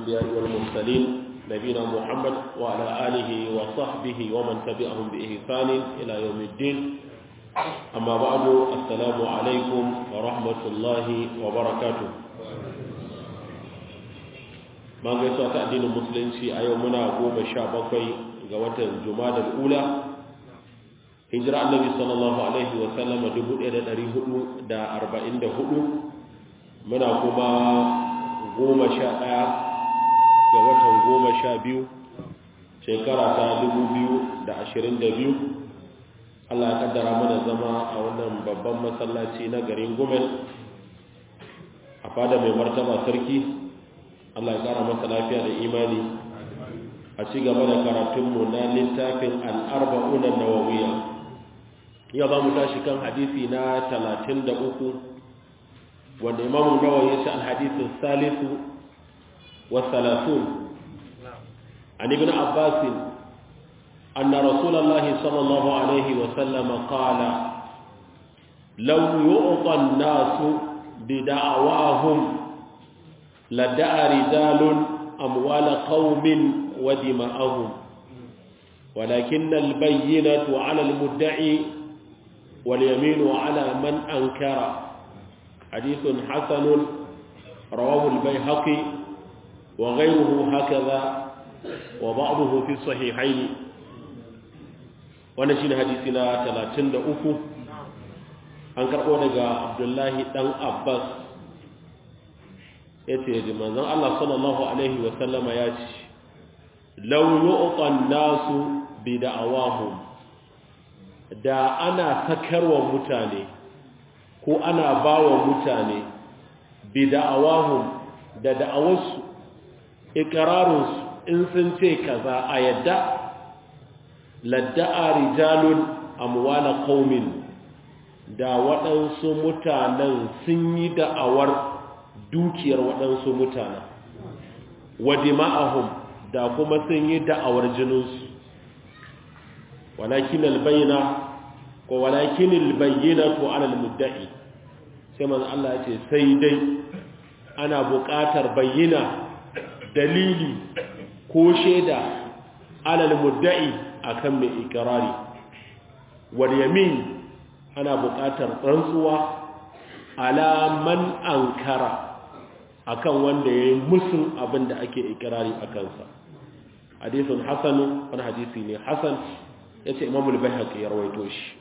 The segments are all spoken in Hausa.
الأنبياء والمرسلين نبينا محمد وعلى آله وصحبه ومن تبعهم بإحسان إلى يوم الدين أما بعد السلام عليكم ورحمة الله وبركاته ما gaisuwa ta addinin musulunci a yau muna goma sha bakwai ga watan jumadar ula hijira annabi sallallahu alaihi wa sallama 1444 muna kuma goma sha ɗaya ga watan goma sha biyu shekara ta 2022 Allah ya kaddara mana zama a wannan babban masallaci na garin gumel a fada mai martaba sarki Allah ya kara masa lafiya da imani a ci gaba da karatunmu na littafin al'arba'unan nawawiya yau za mu tashi kan hadisi na 33 wanda imamu nawawi ya ce alhadisun salisu wa salasun an ibn abbasin أن رسول الله صلى الله عليه وسلم قال لو يعطى الناس بدعواهم لدعى رجال أموال قوم ودماءهم ولكن البينة على المدعي واليمين على من أنكر حديث حسن رواه البيهقي وغيره هكذا وبعضه في الصحيحين wannan shine hadisi na 33 an karbo daga Abdullahi dan Abbas yace ji manzon Allah sallallahu alaihi wa sallama ya ce law yu'tan nasu bi da'awahum da ana sakarwa mutane ko ana bawa mutane bi da'awahum da da'awarsu ikrarunsu in sun ce kaza a yadda ladda'a rijalun amwala qaumin da waɗansu mutanen sun yi da'awar dukiyar waɗansu mutanen wa dima'ahum da kuma sun yi da'awar jininsu walakin albayna ko walakin albayyinatu ala almudda'i sai manzo Allah ya ce sai dai ana buƙatar bayyana dalili ko shaida ala almudda'i akan mai ikirari wal yamin ana buƙatar rantsuwa ala man ankara akan wanda yayi musun abin da ake ikirari a kansa hadisin hasan wani hadisi ne hasan yace imamu al-baihaqi ya rawaito shi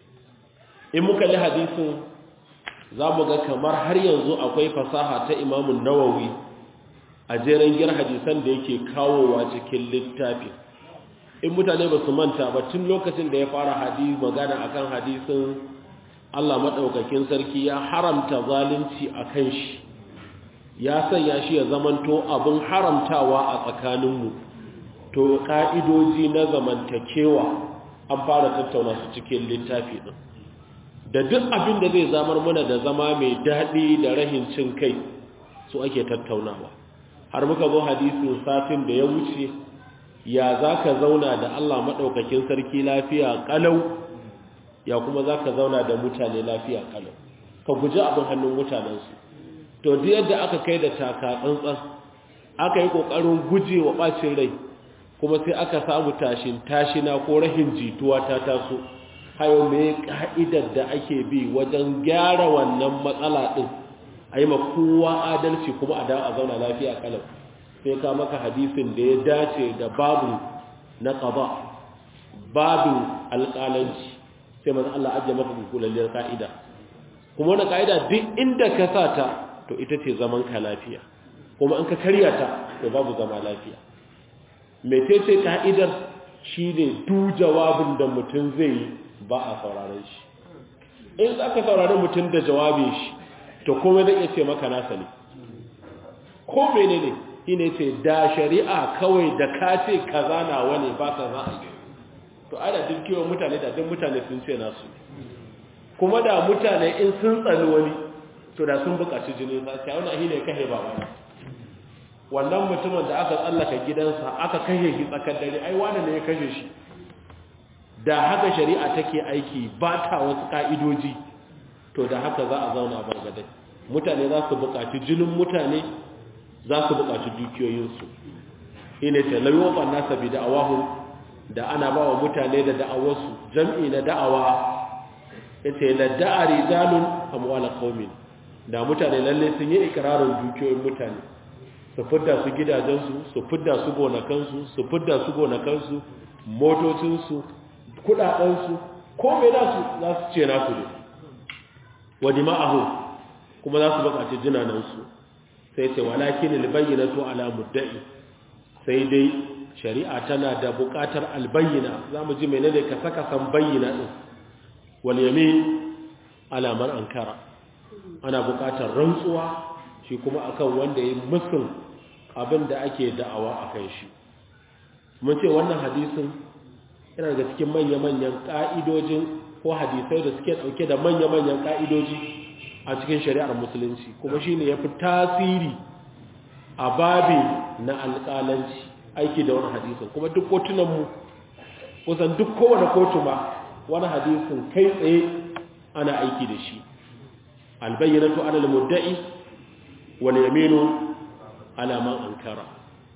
in muka li hadisin zamu ga kamar har yanzu akwai fasaha ta imamu nawawi a jeren gir hadisan da yake kawowa cikin littafin in mutane ba su manta ba tun lokacin da ya fara hadisi magana akan hadisin Allah madaukakin sarki ya haramta zalunci akan shi ya sanya shi ya zamanto abin haramtawa a tsakaninmu to ka'idoji na zamantakewa an fara tattauna su cikin littafi din da duk abin da zai zamar mana da zama mai daɗi da rahin cin kai su ake tattaunawa har muka zo hadisin satin da ya wuce ya za ka zauna da Allah maɗaukakin sarki lafiya ƙalau ya kuma za ka zauna da mutane lafiya ƙalau ka guji abin hannun mutanensu to duk yadda aka kai da taka tsantsan aka yi ƙoƙarin guje wa ɓacin rai kuma sai aka samu tashin tashina ko rahin jituwa ta taso hayo mai ka'idar da ake bi wajen gyara wannan matsala ɗin a yi ma kowa adalci kuma a dawo a zauna lafiya ƙalau sai ka maka hadisin da ya dace da babu na qada babu alƙalanci sai manzo Allah ajiye maka kulalliyar ka'ida kuma wannan ka'ida duk inda ka sata to ita ce zaman ka lafiya kuma in ka karya ta to babu zama lafiya mecece ka'idar shine du jawabin da mutum zai yi ba a sauraron shi in aka saurari mutum da jawabin shi to komai zai iya ce maka nasa ne ko menene ne shine ce da shari'a kawai da ka ce kaza na wani ba ka za a yi to ana duk kewa mutane da duk mutane sun ce nasu kuma da mutane in sun tsani wani to da sun buƙaci jini za ta wani ahi ne kahe ba wani wannan mutumin da aka tsallaka gidansa aka kashe shi tsakar dare ai wani ne ya kashe shi da haka shari'a take aiki ba ta wasu ka'idoji to da haka za a zauna bargadai mutane za su buƙaci jinin mutane za su buƙaci dukiyoyinsu ina ce layyuwa nasa bi da'awahu da ana ba wa mutane da da'awarsu jam'i na da'awa ya ce la da'a rijalun amwala qaumin da mutane lalle sun yi ikirarin dukiyoyin mutane su fidda su gidajensu su fidda su gonakansu su fidda su gonakansu motocinsu kudadensu ko mai nasu za su ce nasu ne wa dima'ahu kuma za su bukaci jinanansu sai ce walakin albayyinatu ala mudda'i sai dai shari'a tana da bukatar albayyina zamu ji menene ka saka san bayyina din wal yamin ala man ankara ana bukatar rantsuwa shi kuma akan wanda ya musun abin da ake da'awa akan shi mun ce wannan hadisin yana daga cikin manya-manyan ƙa'idojin ko hadisai da suke ɗauke da manya-manyan ƙa'idoji a cikin shari'ar musulunci kuma shi ne ya fi tasiri a babi na alƙalanci aiki da wani hadisin kuma duk kotunanmu kusan duk kowane kotu ma wani hadisin kai tsaye ana aiki da shi albayyanatu alal mudda'i wal yaminu ala man ankara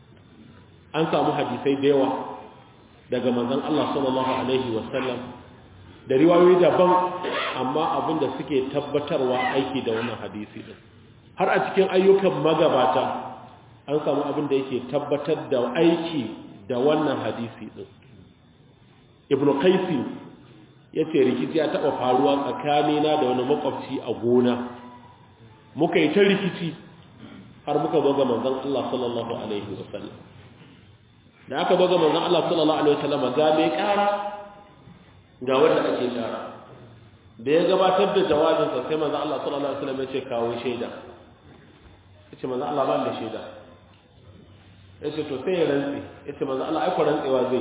an samu hadisai da yawa daga manzon Allah sallallahu alaihi wasallam da riwayoyi daban amma abinda suke tabbatarwa aiki da wannan hadisi din har a cikin ayyukan magabata an samu abinda yake tabbatar da aiki da wannan hadisi din ibnu qaisi yace rikici ya taba faruwa tsakanina da wani makwabci a gona muka yi ta rikici har muka zo ga manzon Allah sallallahu alaihi wasallam da aka zo ga manzon Allah sallallahu alaihi wasallam ga mai kara ga wanda ake kara da ya gabatar da jawabin sa sai manzon Allah sallallahu alaihi wasallam ya ce kawo shaida yace manzon Allah ba da shaida yace to sai ya rantsi yace manzon Allah ai ko rantsewa zai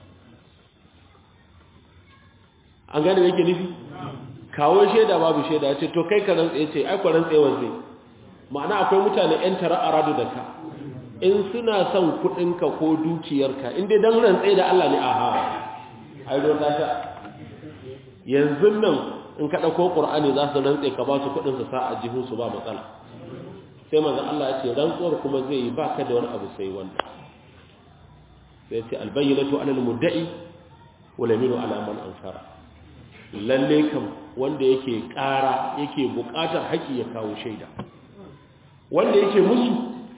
an gane yake nufi kawo shaida babu shaida yace to kai ka rantsi yace ai ko rantsewa zai ma'ana akwai mutane yan tara aradu da ka in suna son kudinka ko dukiyarka inda dan rantsai da Allah ne aha ai don ta yanzu nan in ka dauko qur'ani za su rantse ka ba su kudin su sa a jihun su ba matsala sai manzo Allah ya ce rantsuwar kuma zai yi baka da wani abu sai wanda sai ce albayyinatu ala almudda'i wal yaminu ala man ankara lalle kam wanda yake ƙara yake buƙatar haƙi ya kawo shaida wanda yake musu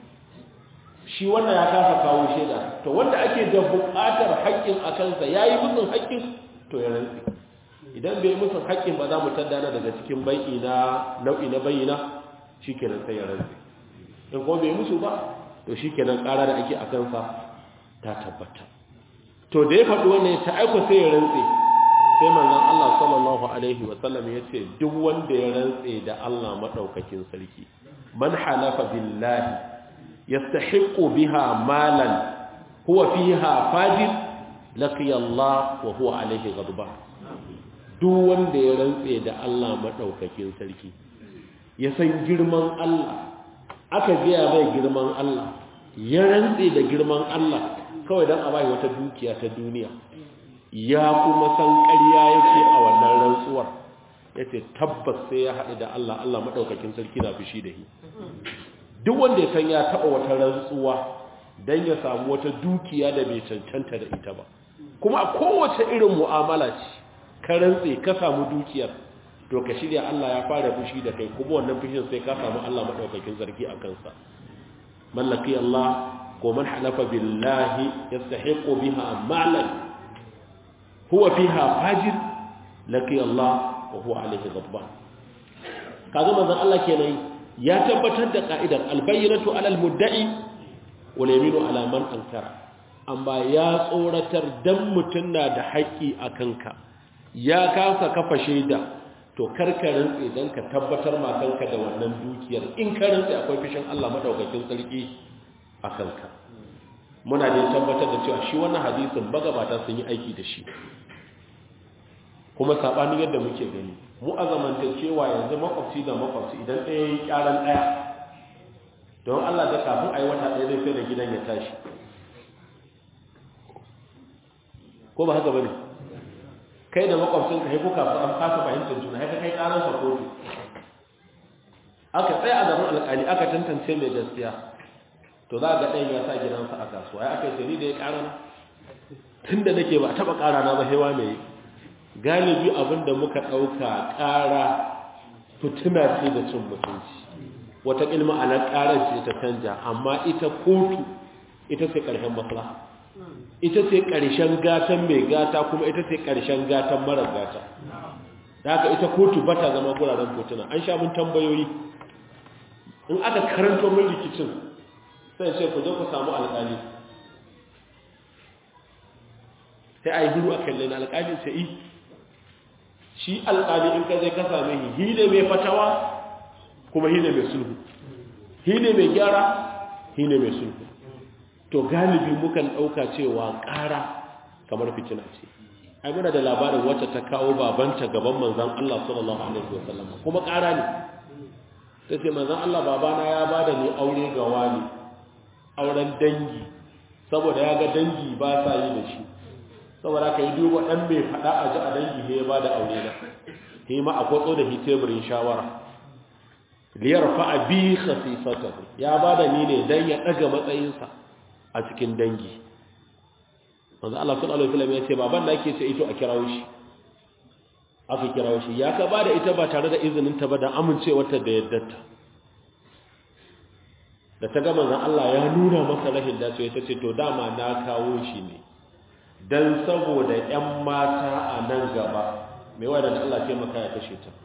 shi wannan ya kasa kawo shaida to wanda ake da buƙatar haƙƙin a kansa ya yi musun haƙƙin to ya rantsi idan bai musun haƙƙin ba za mu taddana daga cikin bai'i na nau'i na bayyana shi kenan sai ya rantsi in kuma bai musu ba to shi kenan ƙara da ake a kansa ta tabbata to da ya faɗi wannan ta aiko sai ya rantsi sai manzon Allah sallallahu alaihi wa sallam ya ce duk wanda ya rantse da Allah madaukakin sarki man halafa billahi يستحق بها مالا هو فيها فاجر لقي الله وهو عليه غضبان duk wanda ya rantse da Allah madaukakin sarki ya san girman Allah aka biya mai girman Allah ya rantse da girman Allah kawai dan a bai wata dukiya ta duniya ya kuma san ƙarya yake a wannan rantsuwar yace tabbas sai ya haɗu da Allah Allah madaukakin sarki na fushi da shi duk wanda ya san ya taɓa wata rantsuwa don ya samu wata dukiya da bai cancanta da ita ba kuma a kowace irin mu'amala ce ka rantse ka samu dukiyar to ka shirya Allah ya fara fushi da kai kuma wannan fushin sai ka samu Allah madaukakin sarki a kansa mallaki Allah ko man halafa billahi yastahiqu biha malan huwa fiha fajir laki Allah wa huwa alaihi ghadban kaga manzon Allah kenan ya tabbatar da ka'idar albayyinatu alal mudda'i wal yaminu ala man ankara amma ya tsoratar dan mutun na da haƙi a kanka ya kasa kafa shaida to karka rantsi dan ka tabbatar ma kanka da wannan dukiyar in ka rantsi akwai fishin Allah madaukakin sarki a kanka muna da tabbatar da cewa shi wannan hadisin bagabata sun yi aiki da shi kuma sabanin yadda muke gani mu a zamantakewa yanzu makwabci da makwabci idan ɗaya yi ƙyaran ɗaya don Allah da kafin a yi wata ɗaya zai sai da gidan ya tashi ko ba haka ba ne kai da makwabcin ka haifu kafin an kasa fahimtar juna haka kai ƙaransa kotu aka tsaye a zaman alƙali aka tantance mai gaskiya to za ga ɗan ya sa gidansa a kasuwa ya aka yi ni da ya ƙara na tun da nake ba a taɓa ƙara na ba hewa mai galibi abin da muka ɗauka ƙara fituna ce da cin mutunci wata ilma a nan ƙarar ce ta canja amma ita kotu ita ce ƙarshen maslaha ita ce ƙarshen gatan mai gata kuma ita ce ƙarshen gatan marar gata da haka ita kotu ba ta zama guraren kotuna an sha mun tambayoyi in aka karanto mun rikicin sai ce ku je ku samu alƙali sai a yi hiru a kallon alƙali sai yi shi alƙali in ka zai ka same shi hi ne mai fatawa kuma hi ne mai sulhu hi ne mai gyara hi ne mai sulhu to galibi mukan ɗauka cewa ƙara kamar fitina ce ai muna da labarin wacce ta kawo babanta gaban manzan Allah sallallahu alaihi wasallam kuma ƙara ne ta ce manzan Allah babana ya bada ni aure ga wani auren dangi saboda ya ga dangi ba sa yi da shi saboda ka yi duba ɗan mai faɗa a ji a dangi ne ya bada aure na he ma a kwatso da hiteburin shawara liyar fa'a bi khasifatahu ya bada ni ne dan ya ɗaga matsayinsa a cikin dangi manzo Allah sallallahu alaihi wasallam ya ce baban da yake ce ito a kirawo shi aka kirawo shi ya ka bada ita ba tare da izinin ta ba da amincewarta da yaddarta da ta ga manzon Allah ya nuna masa rashin dacewa ta ce to dama na kawo shi ne dan saboda ƴan mata a nan gaba mai wadanda Allah ce maka ya kashe ta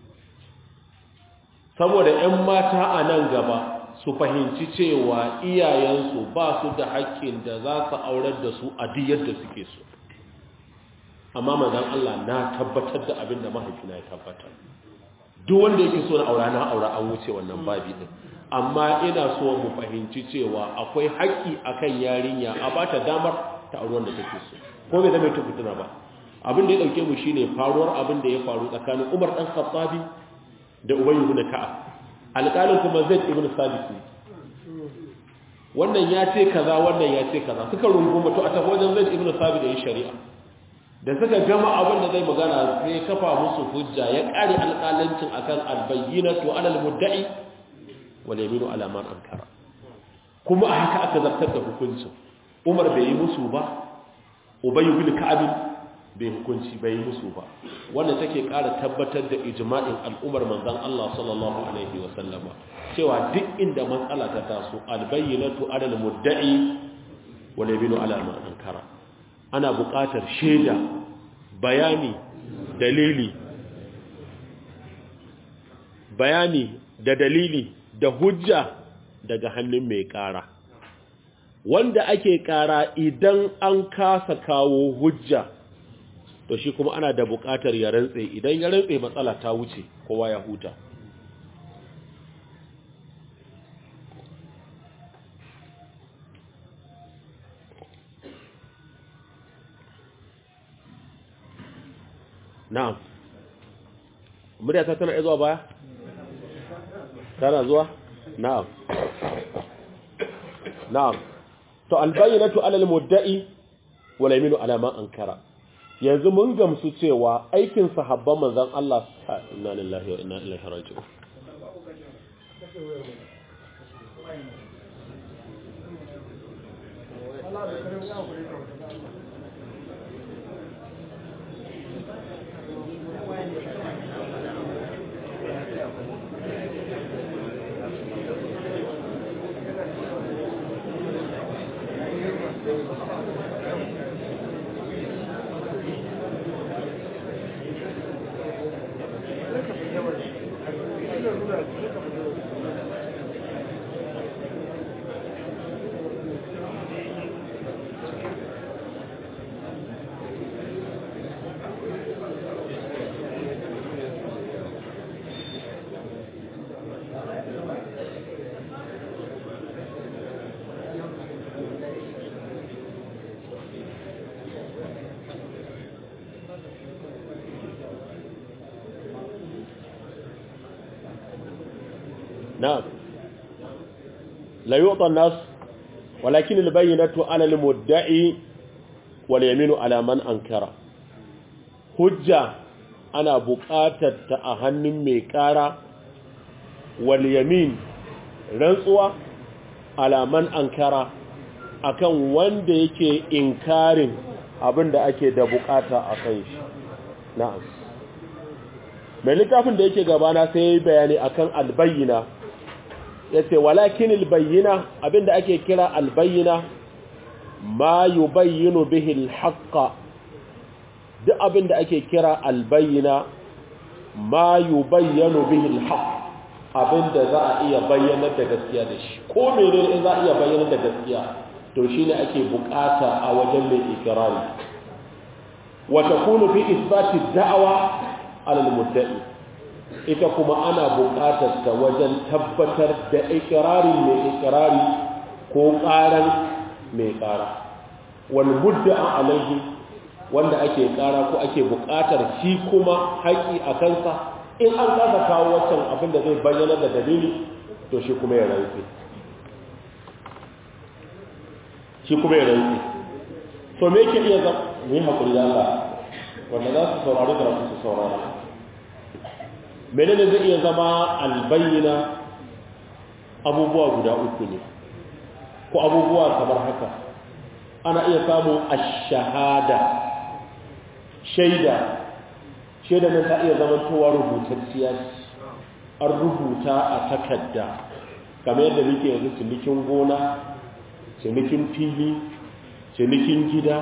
saboda ƴan mata a nan gaba su fahimci cewa iyayensu ba su da haƙƙin da za su aurar da su a duk yadda suke so amma manzon Allah na tabbatar da abin da mahaifina ya tabbatar duk wanda yake so na aura na aura an wuce wannan babi din amma ina so mu fahimci cewa akwai haƙƙi akan yarinya a bata damar ta auri wanda take so ko bai zama fitina ba abin da ya dauke mu shine faruwar abin da ya faru tsakanin Umar dan Khattabi da Ubay ibn Ka'ab alƙalin kuma Zaid ibn Sabit ne wannan ya ce kaza wannan ya ce kaza suka runguma to a tafi wajen Zaid ibn Sabit da yi shari'a da suka gama abin da zai magana sai kafa musu hujja ya kare alƙalancin akan albayyinatu alal mudda'i wal yaminu ala man ankara kuma a haka aka zartar da hukuncin Umar bai yi musu ba Ubay ibn Ka'ab bai hukunci bai yi musu ba wanda take ƙara tabbatar da ijma'in al'ummar manzon Allah sallallahu alaihi wa sallama cewa duk inda matsala ta taso albayyinatu alal mudda'i wal yaminu ala man ankara ana buƙatar shaida bayani dalili bayani da dalili da hujja daga hannun mai ƙara wanda ake ƙara idan an kasa kawo hujja to shi kuma ana da buƙatar ya rantse idan ya rantse matsala ta wuce kowa ya huta na'am murya ta tana zuwa baya tana zuwa na'am na'am to albayyinatu alal mudda'i wal yaminu ala man ankara yanzu mun gamsu cewa aikin sahabban manzon Allah inna lillahi wa inna ilaihi raji'un نعم لا يعطى الناس ولكن البينة على المدعي واليمين على من أنكر حجة أنا بقاتة أهن ميكارا واليمين رنسوة alaman ankara akan wanda yake inkarin abin da ake da bukata a kan shi na'am mai littafin da yake gabana sai ya yi bayani akan albayyina ya ce walakin albayyina abin da ake kira albayyina ma yi bayyano bihil haƙƙa duk abin da ake kira albayyina ma yi bayyano bihil haƙƙa abin da za a iya bayyanar da gaskiya da shi ko mene in za a iya bayyanar da gaskiya to shi ne ake bukata a wajen mai ikirari wata kunu fi isbati da'awa alal mudda'i ita kuma ana bukatar ta wajen tabbatar da ikirari mai ikirari ko karan mai kara wal mudda'a alaihi wanda ake kara ko ake bukatar shi kuma haƙi a kansa in an kasa kawo wancan abin da zai bayyana da dalili to shi kuma ya rantsi shi kuma ya rantsi to me yake iya zama mu yi haƙuri da Allah wanda za su saurari da su saurara menene zai iya zama albayyana abubuwa guda uku ne ko abubuwa kamar haka ana iya samun ash-shahada shaida shaida nan ta iya zama towa rubutacciya an rubuta a takarda kamar yadda muke yanzu cinikin gona cinikin fili cinikin gida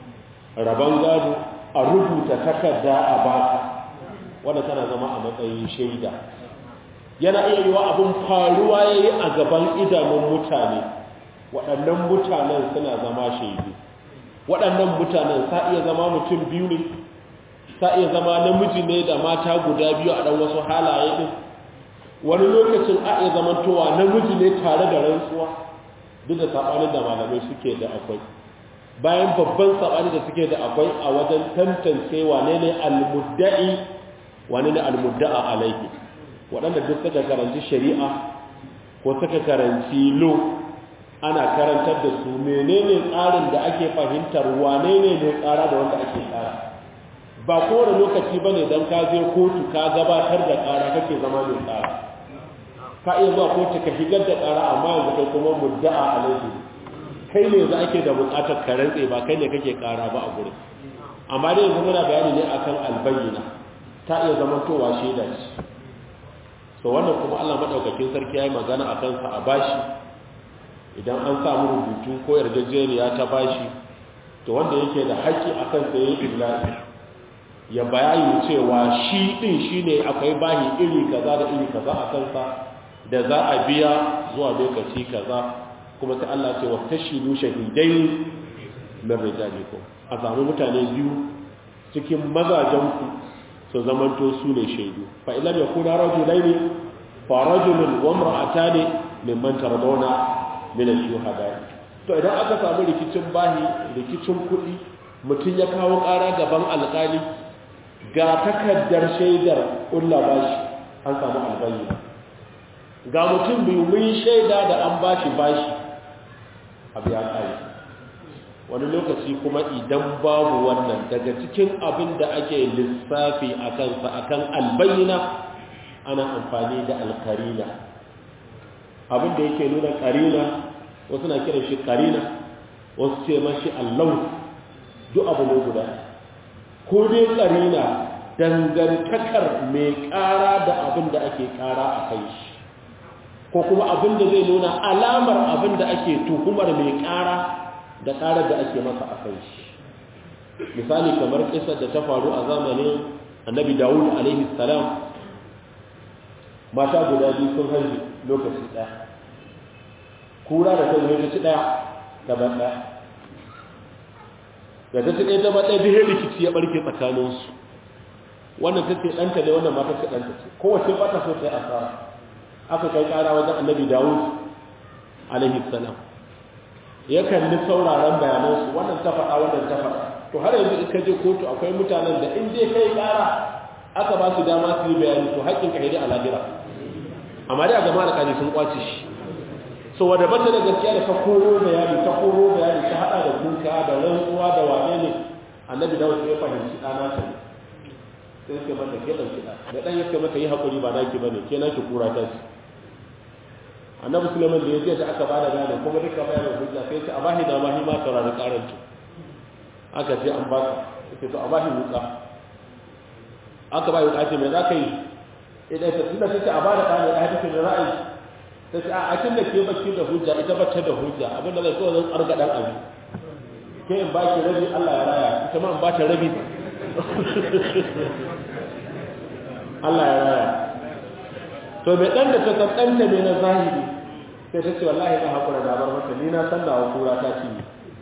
rabon gado a rubuta takarda a baka wanda tana zama a matsayin shaida yana iya yiwa abin faruwa ya yi a gaban idanun mutane waɗannan mutanen suna zama shaidu waɗannan mutanen sa iya zama mutum biyu ne sa iya zama namiji ne da mata guda biyu a ɗan wasu halaye ɗin wani lokacin a iya zamantowa namiji ne tare da rantsuwa duk da saɓanin da malamai suke da akwai bayan babban saɓani da suke da akwai a wajen tantance wane ne almudda'i wane ne almudda'a alaihi waɗanda duk suka karanci shari'a ko suka karanci lo ana karantar da su menene tsarin da ake fahimtar wane ne ne tsara da wanda ake tsara ba kowane lokaci ba ne don ka je kotu ka gabatar da ƙara kake zama mai tsara ka iya zuwa kotu ka shigar da ƙara amma yanzu kai kuma mudda'a alaihi kai ne za ake da buƙatar ka rantse ba kai ne kake ƙara ba a gurin amma dai yanzu muna bayani ne akan albayyana ta iya zama towa shaida ce so wannan kuma Allah madaukakin sarki yayi magana akan sa a bashi idan an samu rubutu ko yarjejeniya ta bashi to wanda yake da haƙƙi akan sa yayin illahi ya bayani cewa shi din shine akwai bahi iri kaza da iri kaza a kansa da za a biya zuwa lokaci kaza kuma sai Allah ce wastashidu shahidai min rijalikum a samu mutane biyu cikin mazajen ku su zamanto su ne shaidu fa ilam yakuna rajulaini fa rajulun wa imra'atani mimman tardawna min ash-shuhada to idan aka samu rikicin bahi rikicin kuɗi mutum ya kawo ƙara gaban alƙali ga takardar shaidar ƙulla bashi an samu albayyana ga mutum biyu mun shaida da an bashi bashi abu ya ƙare wani lokaci kuma idan babu wannan daga cikin abin da ake lissafi a kansa a kan albayyana ana amfani da alkarina abin da yake nuna karina wasu na kiran shi karina wasu ce mashi allau duk abu ne guda ko dai karina dangantakar mai ƙara da abin da ake ƙara a kai shi ko kuma abin da zai nuna alamar abin da ake tuhumar mai ƙara da ƙarar da ake masa a kai shi misali kamar kisar da ta faru a zamanin annabi dawud alaihi salam mata guda biyu sun haihu lokaci ɗaya kura da kan lokaci ɗaya gaban ɗaya da ta ce ɗaya ta ɗaya bihe rikici ya ɓarke tsakaninsu wannan ta ce ɗanta ne wannan mata ce ɗanta ce kowace ba ta so ta yi asara aka kai ƙara wajen annabi dawud alaihi salam ya kalli sauraron bayanansu wannan ta faɗa wannan ta faɗa to har yanzu in ka je kotu akwai mutanen da in dai kai ƙara aka ba su dama su yi bayani to haƙƙin ka a lahira amma dai a gama da kaji sun kwace shi so wadda bata da gaskiya da ta koro bayani ta koro bayani ta haɗa da kuka da rantsuwa da wane ne annabi da wasu ya fahimci ɗana ta ne sai suke mata ke ɗauki ɗa da ɗan yake mata yi haƙuri ba naki ba ne ke naki kura ta ce annabi sulaiman da ya je da aka bada gane kuma duka bayan hujja sai ce a bashi da mahi ma saurari karanci aka ce an baka sai to a bashi wuka aka bayi wuka ce me za ka yi idan ta tunda take a bada kane da take da ra'ayi sai ce a akin da ke bacci da hujja ita bacci da hujja abinda zai so zan tsarga dan abi ke in baki rabi Allah ya raya ita ma in ba ta rabi Allah ya raya to mai dan da ta tantance ne na zahiri sai ta ce wallahi na hakura da bar mata ni na san da kura ta ci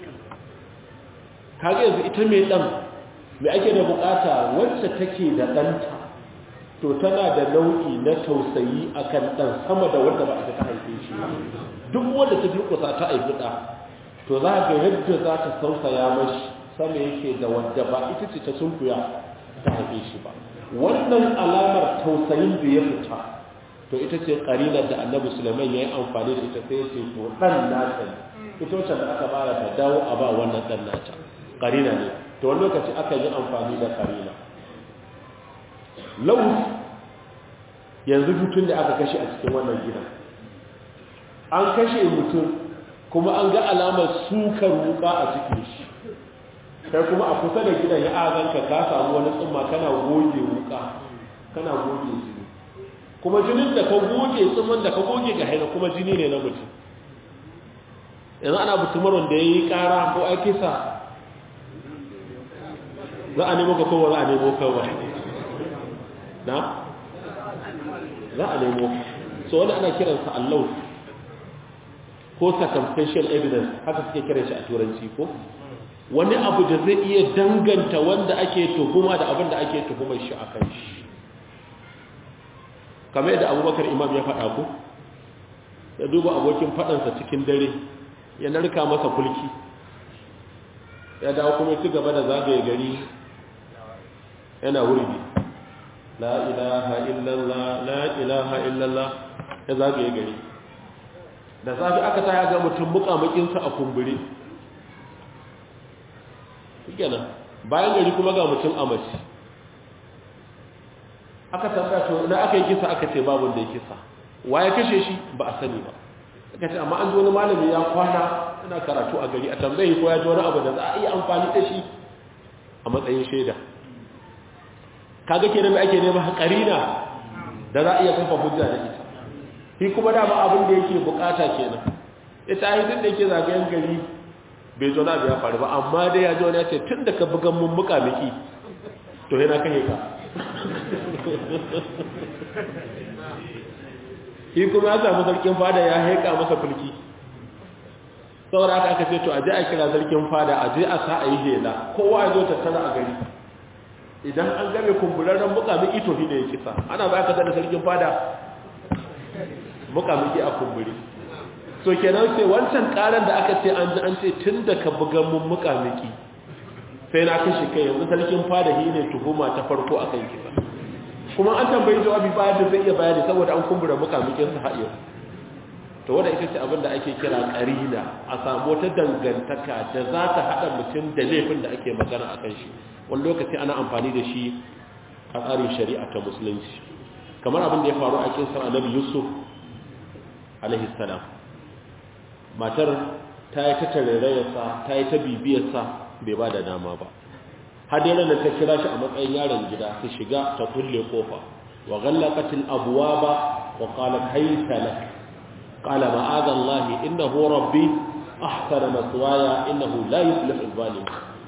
kage yanzu ita mai dan me ake da bukata wacce take da danta to tana da nau'i na tausayi akan dan sama da wanda ba ita ta haife shi duk wanda ta durkusa ta haifi da to za ga yadda za ta tausaya mashi sama yake da wanda ba ita ce ta sunkuya ta haife shi ba wannan alamar tausayin da ya fita to ita ce karinar da annabi sulaiman ya yi amfani da ita sai ya ce to dan nata ne ita wacce da aka bara ta dawo a ba wannan dan nata karina ne to wani lokaci aka yi amfani da karina lau yanzu mutum da aka kashe a cikin wannan gidan an kashe mutum kuma an ga alamar sukar wuka a cikin shi kai kuma a kusa da gidan ya azanka ka samu wani tsumma kana goge wuka kana goge jini kuma jinin da ka goge tsumman da ka goge ga haina kuma jini ne na mutum yanzu ana mutumarin da ya yi kara ko aikisa za a nemo ka kowa za a nemo kawai na? za a nemo so wani ana kiransa allau ko circumstantial evidence haka suke kiran shi a turanci ko wani abu da zai iya danganta wanda ake tuhuma da abin da ake tuhumar shi a kan shi kamar yadda abubakar imam ya faɗa ku ya duba abokin faɗansa cikin dare ya narka masa kulki ya dawo kuma ci gaba da zagaye gari yana wurbi la ilaha illallah la ilaha illallah ya zagaye gari da safi aka ta ga mutum mukamakinsa a kumbure kenan bayan gari kuma ga mutum a mace aka tambaya to na aka yi kisa aka ce babu da ya kisa wa ya kashe shi ba a sani ba aka ce amma an ji wani malami ya kwana yana karatu a gari a tambayi ko ya ji wani abu da za a iya amfani da shi a matsayin shaida kaga kenan da ake neman karina da za a iya kafa hujja da ita shi kuma dama abin da yake bukata kenan ita ai duk da yake zagayen gari bai zo na biya faru ba amma dai ya ji wani ya ce tun da ka bugan mun muka miki to yana kai ka shi kuma ya samu sarkin fada ya haika masa fulki saboda aka aka ce to aje a kira sarkin fada aje a sa a yi hela kowa ya zo tattara a gari idan an game kumburarren mukamiki to shi ne ya kisa ana ba ka da sarkin fada mukamiki a kumburi so kenan sai wancan karan da aka ce an ji an ce tun da ka bugan mun mukamiki sai na kashe kai yanzu sarkin fada shi ne tuhuma ta farko a kan kisa kuma an tambayi jawabi bayan da zai iya bayani saboda an kumbura mukamikin sa haɗe to wanda ita ce abin da ake kira karina a samu wata dangantaka da za ta haɗa mutum da laifin da ake magana a kan shi wani lokaci ana amfani da shi a tsarin shari'a ta musulunci kamar abin da ya faru a kinsa annabi yusuf alaihi salam matar ta yi ta tarairayarsa ta yi ta bibiyarsa bai ba da dama ba har dai ranar ta kira shi a matsayin yaron gida ta shiga ta kulle kofa wa ghallaqatil abwaba wa qalat hayta lak qala ma'adha Allah innahu rabbi ahsana maswaya innahu la yuflihu adh-dhalim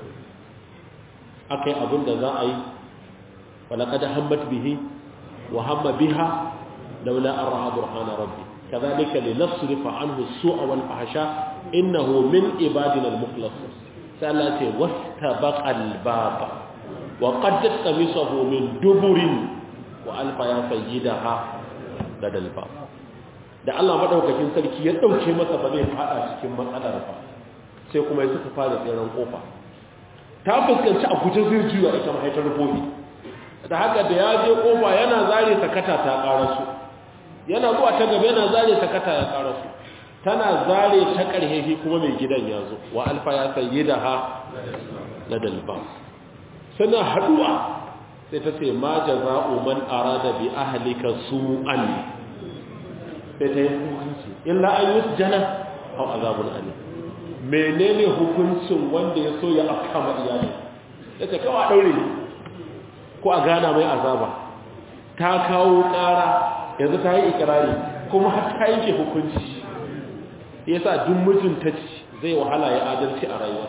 akai abinda za a yi wa laqad hammat bihi wa hamma biha laula an ra'a burhana rabbi kadhalika linasrifa anhu as-su'a wal fahsha innahu min ibadina al-mukhlasin sai Allah ce wastabaqa al-baba wa qaddat qamisahu min duburin wa alfa ya sayyidaha ladal bab da Allah madaukakin sarki ya dauke masa ba zai fada cikin matsalar ba sai kuma ya suka fara tseren kofa ta fuskanci a guje zai juya ita mahaifar rubobi da haka da ya je kofa yana zare sakata ta karasu yana zuwa ta gaba yana zare sakata ya karasu tana zare ta ƙarhehi kuma mai gidan ya zo wa alfa ya sayi da ha na dalba suna haɗuwa sai ta ce ma jaza'u man arada bi ahlika su'an sai ta yi hukunci illa an yi jana au azabun ali menene hukuncin wanda ya so ya afka ma iyali ya ce kawai a daure ko a gana mai azaba ta kawo ƙara yanzu ta yi ikirari kuma har ta yanke hukunci ya sa duk mijin ta ci zai wahala ya adalci a rayuwa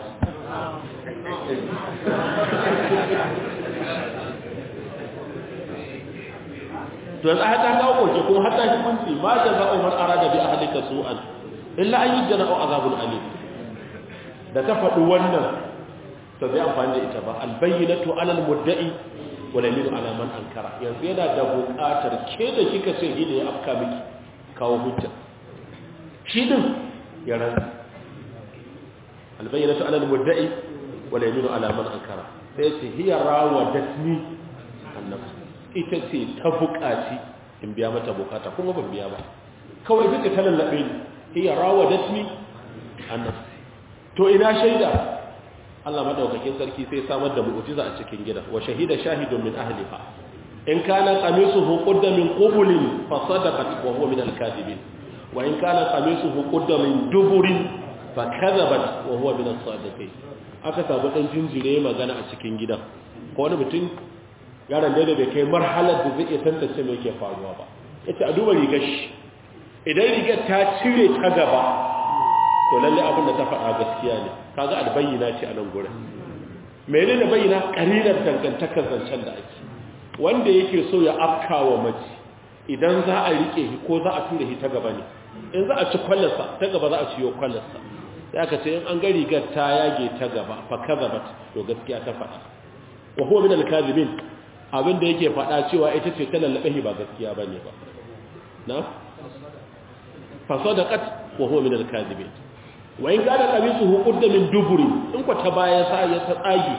to yanzu har ta kawo koke kuma har ta hukunci ma da za a umar arada bi ahlika su'an illa an yujjana au azabul alim da ta faɗi wannan to zai amfani da ita ba albayyinatu alal mudda'i wala yaminu ala man ankara yanzu yana da buƙatar ke da kika ce shi da ya afka miki kawo hujja shi din ya rantsa albayyinatu alal mudda'i wala yaminu ala man ankara sai ce hiya rawadatni annabi ita ce ta buƙaci in biya mata bukata kuma ban biya ba kawai duka ta lallabe ni hiya rawadatni annabi to ina shaida Allah madaukakin sarki sai samar da mu'jiza a cikin gida wa shahida shahidun min ahliha in kana qamisuhu qudda min qubulin fa sadaqat wa huwa min al-kadhibin wa in kana qamisuhu qudda min duburin fa kadhabat wa huwa min as-sadiqin aka sabu dan jinjire magana a cikin gidan ko wani mutum yaron da bai kai marhalar da zai iya tantance me yake faruwa ba yace a duba rigar shi idan rigar ta cire ta gaba to lalle abin da ta faɗa gaskiya ne kaga albayyana ce a nan gurin mene ne bayyana ƙarirar dangantakar zancen da ake wanda yake so ya afka wa mace idan za a rike shi ko za a tura shi ta gaba ne in za a ci kwallarsa ta gaba za a ciyo kwallarsa sai aka ce in an ga rigar ta yage ta gaba fa kazabat to gaskiya ta faɗa wa huwa min al-kadhibin abin da yake faɗa cewa ita ce ta lallabe ba gaskiya bane ba na fa sadaqat wa huwa min al-kadhibin wa in kana qamisuhu qudda min duburi in ko ta baya sa ya ta tsagi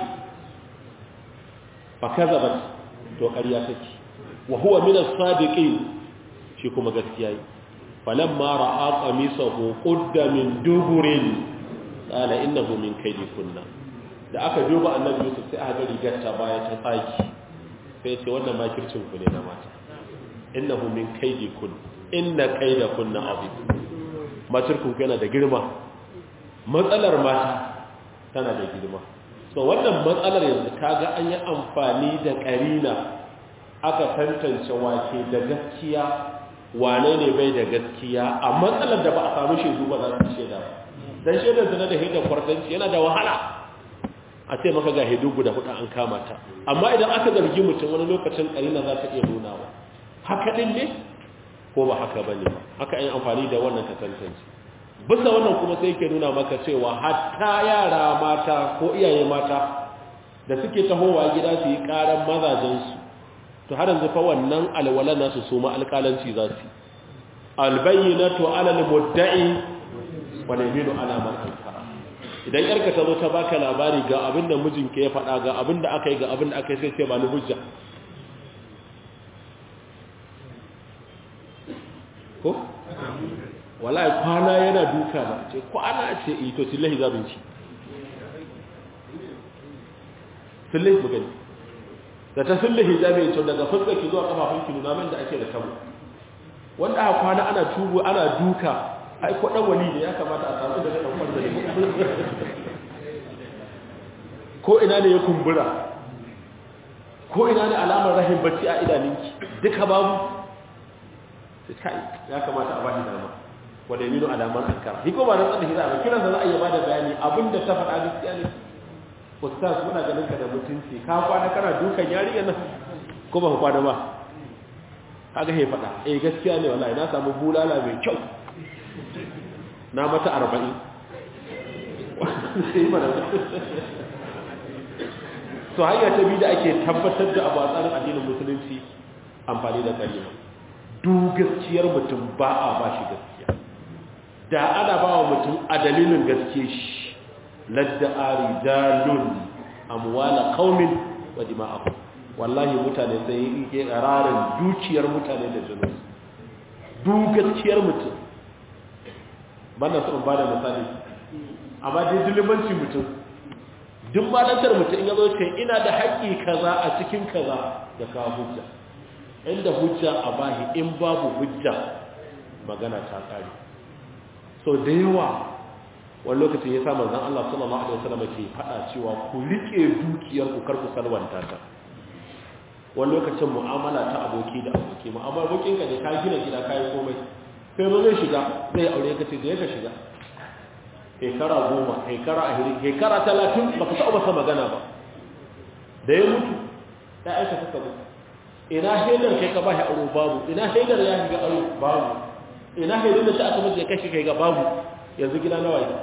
fa kazabat to ƙarya take wa huwa min as-sadiqin shi kuma gaskiya yi falamma ra'a qamisahu qudda min duburin qala innahu min kaydi kunna da aka duba annabi Yusuf sai aka ga rigar ta baya ta tsagi sai ya ce wannan makircin ku ne na mata innahu min kaydi kun inna kayda kunna azim makircin ku yana da girma matsalar mata tana da girma so wannan matsalar yanzu kaga an yi amfani da karina aka tantance wake da gaskiya wane ne bai da gaskiya a matsalar da ba a samu shaidu ba za su shaida ba dan shaidar zina da hidda kwartanci yana da wahala a ce maka ga hidu guda hudu an kama ta amma idan aka zargi mutum wani lokacin karina za ta iya nunawa haka din ne ko ba haka bane ba haka yin amfani da wannan ka tantance bisa wannan kuma sai yake nuna maka cewa hatta yara mata ko iyaye mata da suke tahowa gida su yi karan mazajensu to har yanzu fa wannan alwala nasu su ma alƙalanci za su albayyinatu ala almudda'i wal yaminu ala man ankara idan yarka ta zo ta baka labari ga abin da mijinka ya faɗa ga abin da aka yi ga abin da aka yi sai ce ba ni hujja ko wallahi kwana yana duka ba ce kwana ce ito sillahi zabinci sillahi mu gani da ta sillahi zabin to daga fuskar ki zuwa kafafun ki nuna min da ake da tabo wanda aka kwana ana tubu ana duka ai ko dan wali ne ya kamata a samu da dan kwanta ne ko ina ne ya kumbura ko ina ne alamar rahim bacci a idaninki duka babu sai kai ya kamata a bani dama wa dalilu alaman ankara shi ko ba nan tsada hira ba kiran da za a yi bada bayani abinda ta faɗa gaskiya ne ustaz muna ganin ka da mutunci ka kwana kana dukan yarinya nan ko ba ku kwana ba kaga he faɗa eh gaskiya ne wallahi na samu bulala mai kyau na mata 40 sai mana so hanya ta bi da ake tabbatar da abu a tsarin addinin musulunci amfani da kalima duk gaskiyar mutum ba a ba shi gaskiya da ana ba wa mutum a dalilin gaske shi ladda arijalun amwala qaumin wa dima'ahum wallahi mutane sai yi ƙararin dukiyar mutane da jinin duk gaskiyar mutum bana so in ba da misali amma dai dilimanci mutum duk malantar mutum in yazo ce ina da haƙƙi kaza a cikin kaza da kawo hujja inda hujja a bahi in babu hujja magana ta kare so da yawa wani lokacin ya sa manzon Allah sallallahu alaihi wasallam ke faɗa cewa ku rike dukiyar ku kar ku salwanta ta wani lokacin mu'amala ta aboki da aboki mu'amala abokin ka ne ka gina gida kai komai sai zo zai shiga zai aure ka ce da ya ka shiga shekara goma shekara ahirin shekara talatin ba ka taɓa masa magana ba da ya mutu ya aika suka mutu ina haidar kai ka ba shi aro babu ina haidar ya shiga aro babu ina haidar da shi aka mutu ya kashi kai ga babu yanzu gida nawa yi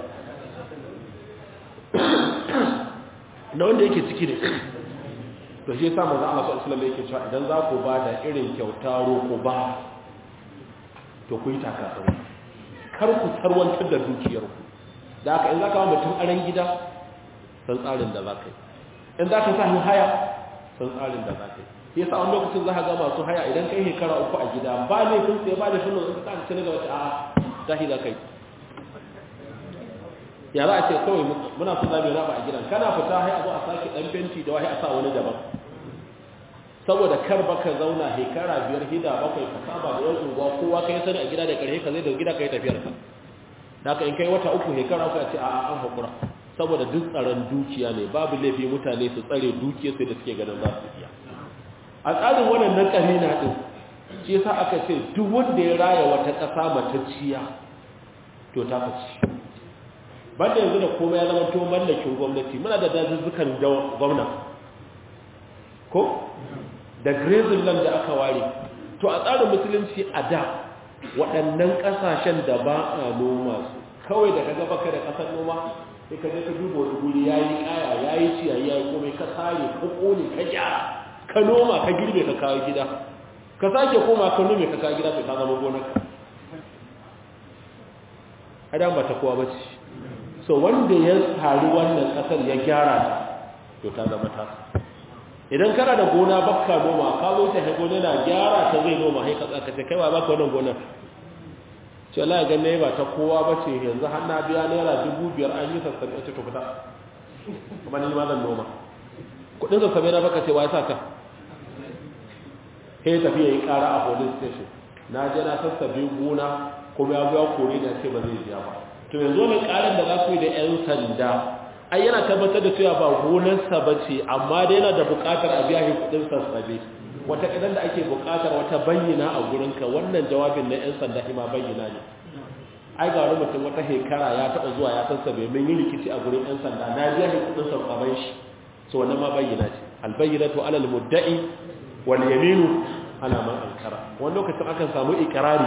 na wanda yake ciki ne to shi yasa manzo Allah sallallahu alaihi yake cewa idan za ku ba da irin kyauta roko ba to ku yi takasau kar ku tarwantar da dukiyarku da haka in za ka wa mutum aran gida san tsarin da za ka yi in za ka sa haya san tsarin da za ka yi yasa wani lokacin za ka ga masu haya idan kai shekara uku a gida ba ne kun tsaye ba da shi in ka tsara cini ga wata a tashi za ka yi ya za a ce kawai muna so zamu raba a gidan kana fita hai a zo a sake dan fenti da wahi a sa wani daban saboda kar baka zauna hekara biyar hida bakwai ka saba da yan unguwa kowa kai sani a gida da karhe ka zai da gida kai tafiyar ka haka in kai wata uku hekara uku a ce a'a an hakura saboda duk tsaron dukiya ne babu laifi mutane su tsare dukiyar sai da suke ganin za su iya a tsarin wannan na karina din shi yasa aka ce duk wanda ya raya wata ƙasa matacciya to ta faci banda yanzu da komai ya zama to mallakin gwamnati muna da dazuzzukan gwamna ko da grazing land da aka ware to a tsarin musulunci a da waɗannan ƙasashen da ba a noma su kawai da ka gaba ka da ƙasar noma sai ka je ka duba wani guri ya yi ƙaya ya yi ciyayi ya yi komai ka sare ka ƙone ka gyara ka noma ka girbe ka kawo gida ka sake koma ka nome ka kawo gida sai ka zama gonarka adam ba ta kowa ba ce so wanda ya tsari wannan kasar ya gyara ta to ta zama ta idan kana da gona bakka noma ka zo ta hago na gyara ta zai noma hai ka tsaka ce kai ba baka wannan gonar ce Allah ya ganne ba ta kowa ba ce yanzu har na biya naira dubu biyar an yi sassabe ce to fita kuma ni ma zan noma kudin sassabe na baka ce wa ya sa ka sai tafiya yi kara a police station na je na sassabe gona kuma ya biya kore da ce ba zai biya ba to yanzu wani karin da za ku yi da 'yan sanda ai yana tabbatar da cewa ba gonarsa ba ce amma da yana da bukatar a biya shi kudin sassabe wata idan da ake bukatar wata bayyana a gurinka wannan jawabin na 'yan sanda ima bayyana ne ai ga wani mutum wata hekara ya taɓa zuwa ya sassabe min yi rikici a gurin 'yan sanda na biya shi kudin sassaben shi so wannan ma bayyana ce albayyinatu alal mudda'i wal yaminu ana man ankara wani lokacin akan samu ikrari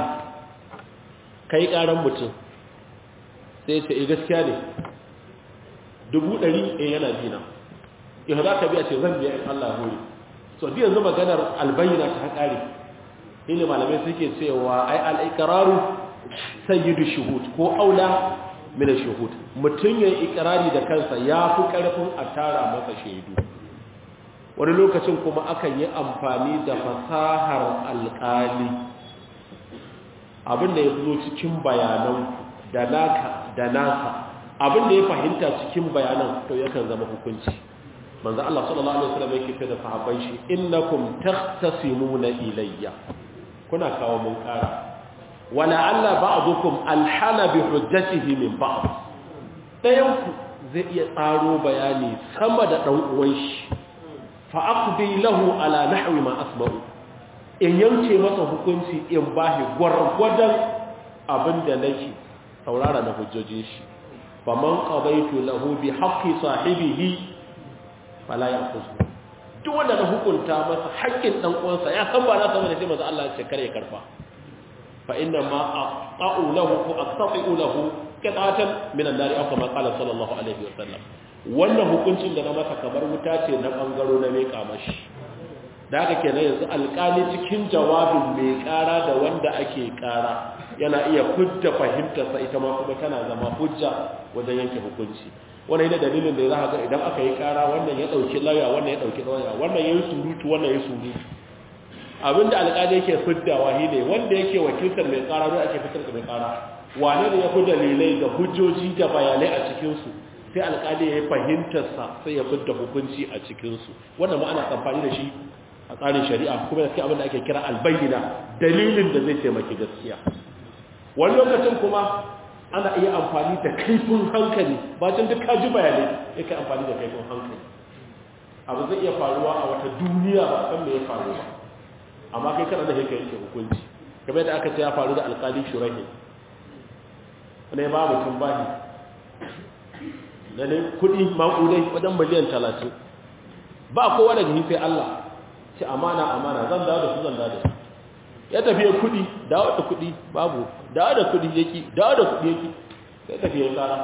kai karan mutum sai ce eh gaskiya ne dubu ɗari eh yana dina yau za ka biya ce zan biya in Allah hori so biyan yanzu maganar albayyana ta ƙare ne malamai suke cewa ai al'ikararu sayyidu shuhud ko aula mina shuhud mutum ya yi ikirari da kansa ya fi ƙarfin a tara masa shaidu wani lokacin kuma akan yi amfani da fasahar alƙali abin da ya zo cikin bayanan da naka da nasa abin da ya fahimta cikin bayanan to yakan zama hukunci manzo Allah sallallahu alaihi wasallam yake ce da sahabban shi innakum takhtasimuna ilayya kuna kawo mun kara wala alla ba'dukum alhana bi hujjatihi min ba'd dayan ku zai iya tsaro bayani sama da dan uwan shi fa aqdi lahu ala nahwi ma asma'u in yanke masa hukunci in bahi gwargwadon abinda nake saurara na hujjojin shi faman qadaitu lahu bi haqqi sahibihi fala ya'khudhu duk wanda na hukunta masa haƙƙin dan uwansa ya san ba na san da sai manzo Allah ya ce kare karfa fa inna ma aqta'u lahu ko aqta'u lahu qitatan min an-nar aw kama qala sallallahu alaihi wa sallam wannan hukuncin da na masa kamar wuta ce na bangaro na mai kamashi da haka kenan yanzu alƙali cikin jawabin mai ƙara da wanda ake ƙara yana iya hujja fahimtarsa ita ma kuma tana zama hujja wajen yanke hukunci wannan yana dalilin da za ga idan aka yi ƙara wannan ya ɗauki lauya wannan ya ɗauki lauya wannan ya yi surutu wannan ya surutu abinda alƙali yake fiddawa shi ne wanda yake wakiltar mai ƙara don ake fitar da mai ƙara wane ne ya fi dalilai da hujjoji da bayanai a cikinsu sai alƙali ya yi fahimtarsa sai ya fidda hukunci a cikinsu wannan ma ana amfani da shi a tsarin shari'a kuma da abin da ake kira albayyana dalilin da zai taimaki gaskiya wani lokacin kuma ana iya amfani da kaifin hankali bacin duk kaji bayanai yake amfani da kaifin hankali abu zai iya faruwa a wata duniya ba san me ya faru ba amma kai kana da yake yake hukunci kamar da aka ce ya faru da alƙali shurahi ne ba mutum bahi da ne kuɗi maƙudai wajen miliyan talatin ba kowa daga sai Allah ce amana amana zan dawo da su zan dawo da su ya tafiye kudi dawo da kudi babu dawo da kudi yaki dawo da kudi yaki sai tafiye kara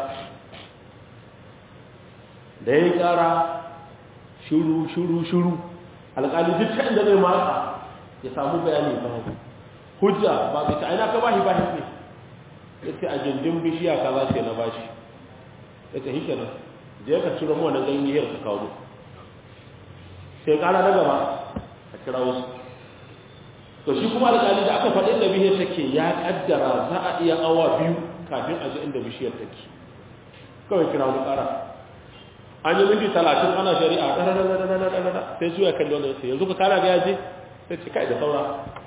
da ya kara shuru shuru shuru alƙali duk ta inda zai matsa ya samu bayani babu hujja ba bai ta aina ka bashi bashi ne ya ce a gindin bishiya ka za ce na bashi ya ce hike nan je ka ciro mu wannan ganyen ka kawo sai kara na gaba a kira wasu to shi kuma alƙali da aka faɗin da bishiyar take ya ƙaddara za a iya awa biyu kafin a ji inda bishiyar take kawai kira wani ƙara an yi minti talatin ana shari'a ɗararararararara sai su ya kalli wanda sai yanzu ka kara ga yaje sai ce kai da saura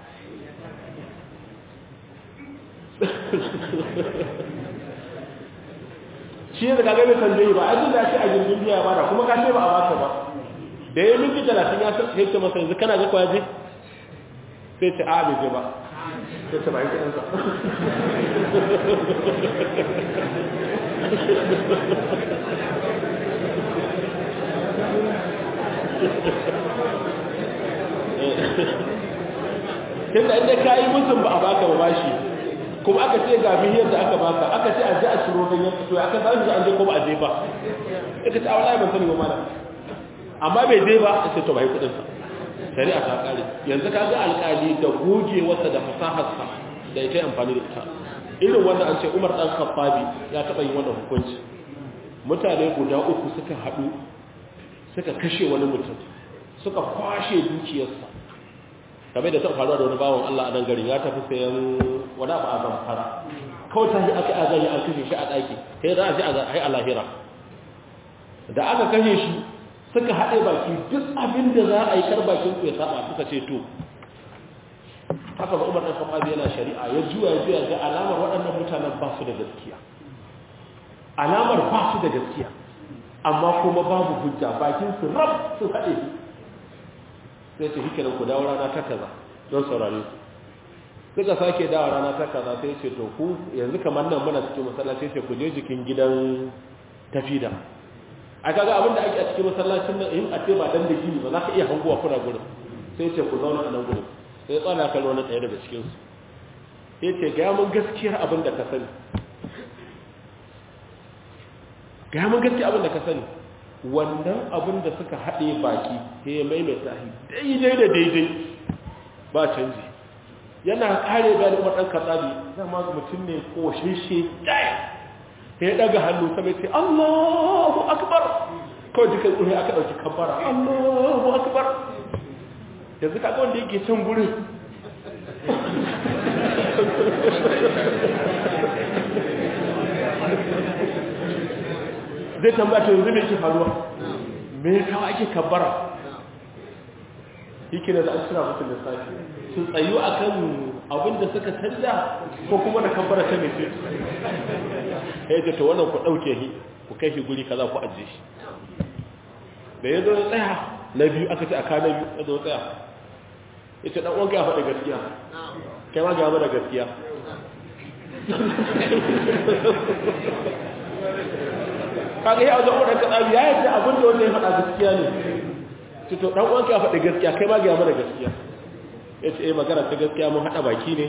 shi ne da kaga bai kan ba a da ce a jirgin biya ba da kuma ka ce ba a baka ba da ya minti talatin ya sai ce masa yanzu kana ga kwaje sai ce a bai je ba sai ce ba yi kuɗinsa tun da inda ka yi mutum ba a baka ba bashi kuma aka ce ga bihiyar da aka baka aka ce a ji a ciro ganyen to aka za su an je ko ba a je ba aka ce a wala ban sani ba mana amma bai je ba sai to bai kudin sa shari'a ta kare yanzu ka ga alkali da gogewarsa da fasaharsa da ita amfani da ita irin wanda an ce Umar dan Khattabi ya taba yin wannan hukunci mutane guda uku suka hadu suka kashe wani mutum suka kwashe dukiyarsa kamar da ta faruwa da wani bawon Allah a nan garin ya tafi sayan wani abu a zamfara kawai ta yi aka azari an kashe shi a ɗaki sai za a ji a lahira da aka kashe shi suka haɗe baki duk abin da za a yi kar bakin ku ya saba suka ce to haka ba umar ɗan khattabi yana shari'a ya juya ya juya ga alamar waɗannan mutanen ba su da gaskiya alamar ba su da gaskiya amma kuma babu hujja bakin su rab sun haɗe sai ce hikinan ku dawo rana ta kaza don saurare ku suka sake dawo rana ta kaza sai ce to ku yanzu kamar nan muna cikin masallaci sai ku je jikin gidan tafida a kaga abin da ake a cikin masallacin nan in a ce ba dan da gini ba za ka iya hanguwa kuna gurin sai ce ku zauna a nan gurin sai tsana kallo na tsaye daga cikin su sai ce ga mun gaskiyar abin da ka sani ga mun gaskiyar abin da ka sani wannan abin da suka haɗe baki sai ya maimaita shi daidai da daidai ba canji yana kare gani waɗan katsabi zama mutum ne ko shishe ɗaya sai ya ɗaga hannu sama ce allahu akbar kawai jikin ƙuri aka ɗauki kabbara allahu akbar yanzu kaga wanda yake can gurin zai tambata yanzu mai ke faruwa me kawo ake kabbara yake da an cira mutum da safi su tsayu a kan abin da suka canja ko kuma da kabbara ta mai ce ya ce ta wannan ku ɗauke shi ku kai shi guri kaza ku ajiye shi da ya zo ya tsaya na biyu aka ce a ka na biyu ya zo tsaya ya ce ɗan uwanka ya faɗa gaskiya kai ma ga da gaskiya kaga ya zo da ka tsabi ya yadda abin da wanda ya faɗa gaskiya ne to to dan uwanka ya faɗi gaskiya kai ma ga mana gaskiya yace eh magana ta gaskiya mun hada baki ne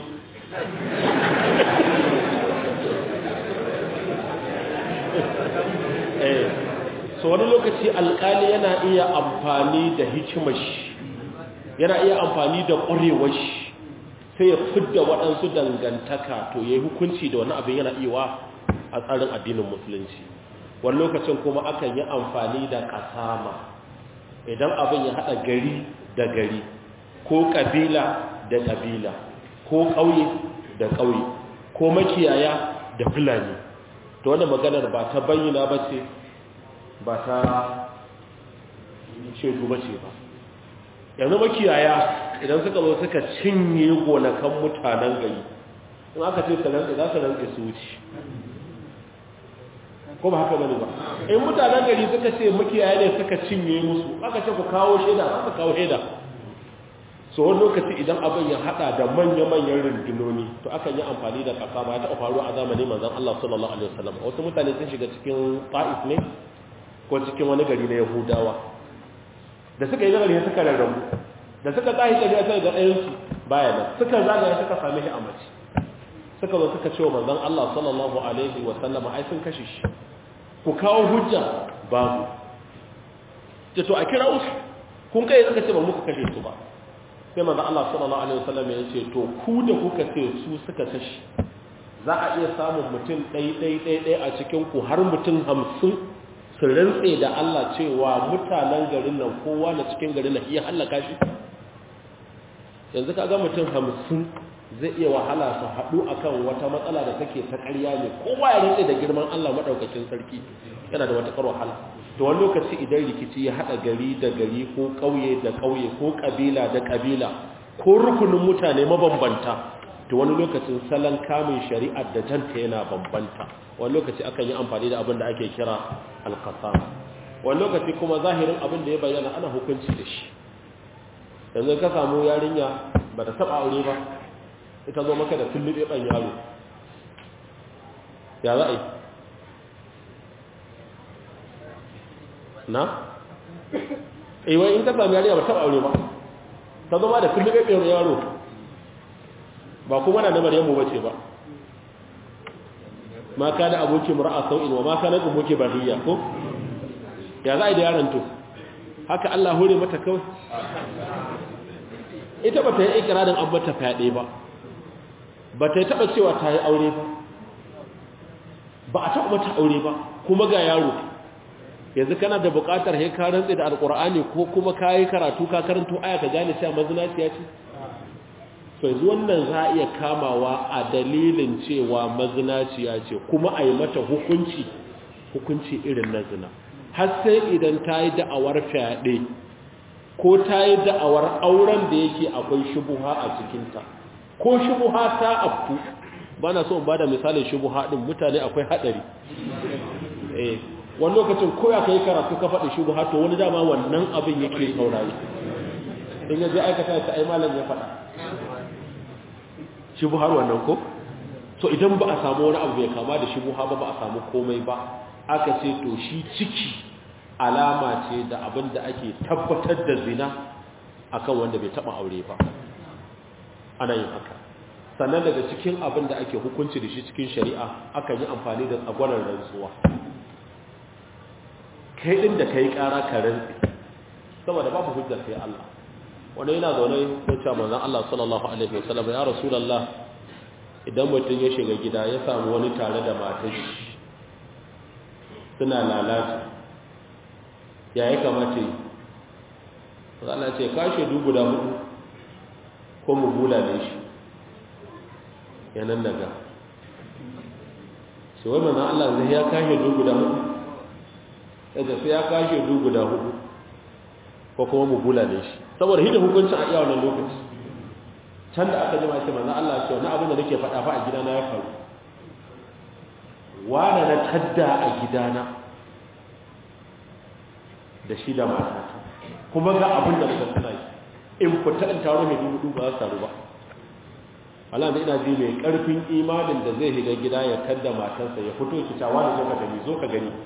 eh so wani lokaci alƙali yana iya amfani da hikimar shi yana iya amfani da ƙwarewar shi sai ya fidda waɗansu dangantaka to yayi hukunci da wani abin yana iya a tsarin addinin musulunci wani lokacin kuma akan yi amfani da kasama idan abin ya haɗa gari da gari ko ƙabila da ƙabila ko ƙauye da ƙauye ko makiyaya da fulani to wani maganar ba ta bayyana ba ce ba ta shaidu ba ce ba yanzu makiyaya idan suka zo suka cinye gonakan mutanen gari in aka ce su rantse za su rantse su wuce ko ba haka bane ba in mutanen gari suka ce makiyaye ne suka cinye musu aka ce ku kawo shaida za su kawo shaida so wani lokaci idan abin ya hada da manya-manyan rundunoni to akan yi amfani da kasa ba ya taɓa faruwa a zamanin manzon Allah sallallahu alaihi wasallam wasu mutane sun shiga cikin Ta'if ne ko cikin wani gari na Yahudawa da suka yi gari suka rarrabu da suka tashi tafiya sai ga ɗayan su baya nan suka zagaya suka same shi a mace suka zo suka ce wa manzon Allah sallallahu alaihi wasallam ai sun kashe shi ku kawo hujja babu ce to a kira usu kun kai suka ce ba muka kashe su ba sai manzo Allah sallallahu alaihi wasallam ya ce to ku da kuka ce su suka kashi za a iya samun mutum ɗai ɗai ɗai ɗai a cikin ku har mutum hamsin su rantse da Allah cewa mutanen garin nan kowa na cikin garin nan iya hallaka shi yanzu ka ga mutum hamsin zai iya wahala su haɗu akan wata matsala da take ta ƙarya ne kowa ya rantse da girman Allah maɗaukakin sarki yana da wata wahala to wani lokaci idan rikici ya haɗa gari da gari ko ƙauye da ƙauye ko ƙabila da ƙabila ko rukunin mutane mabambanta to wani lokacin salon kamun shari'ar da janta yana bambanta wani lokaci akan yi amfani da abin da ake kira alkasama wani lokaci kuma zahirin abin da ya bayyana ana hukunci da shi yanzu ka samu yarinya ba ta taɓa aure ba ita zo maka da tullube ɓan yaro ya za a yi na? iwai in ka sami yariya ba taɓa aure ba ta zama da kullum ɗaya yaro ba kuma na namar yammu bace ba ma ka da aboki mura'a sau'in wa ma ka na aboki bariya ko? ya za a yi da yaron to haka Allah hore mata kawai ita ba ta yi ikirarin an mata fyaɗe ba ba ta yi taɓa cewa ta yi aure ba ba a taɓa mata aure ba kuma ga yaro yanzu kana da buƙatar he ka rantse da alƙur'ani ko kuma ka yi karatu ka karanto aya ka gane cewa mazinaciya ce to yanzu wannan za a iya kamawa a dalilin cewa mazinaciya ce kuma a yi mata hukunci hukunci irin na zina har sai idan ta yi da'awar fyaɗe ko ta yi da'awar auren da yake akwai shubuha a cikinta ko shubuha ta afku ba na so in ba da misalin shubuha ɗin mutane akwai haɗari eh wani lokacin koya ka yi karatu ka faɗi shubuha to wani dama wannan abin yake saurayi in ya zai aikata ta ai malam ya faɗa shubuhar wannan ko so idan ba a samu wani abu mai kama da shubuha ba ba a samu komai ba aka ce to shi ciki alama ce da abin da ake tabbatar da zina akan wanda bai taba aure ba ana yin haka sannan daga cikin abin da ake hukunci da shi cikin shari'a akan yi amfani da tsagwaron rantsuwa kai din da kai kara ka rantsi saboda babu hujjar sai Allah wanda yana zaune ya ce manzon Allah sallallahu alaihi wasallam ya rasulullah idan mutum ya shiga gida ya samu wani tare da matar shi suna lalata ya yi kamata yi Allah ce kashe dubu da hudu ko mu bula da shi yanan daga shi wani na Allah zai ya kashe dubu da hudu yadda sai ya kashe dubu da hudu ko kuma mu bula da shi saboda hidda hukuncin a iya wannan lokaci can da aka jima ce manzan Allah ce wani abin da nake faɗa fa a gidana ya faru wane na tadda a gidana da shi da matata kuma ga abin da suka suna yi in fita in taro mai dubu ba za su taru ba Allah da ina ji mai karfin imanin da zai shiga gida ya tadda matarsa ya fito ki ta wani zo ka gani zo ka gani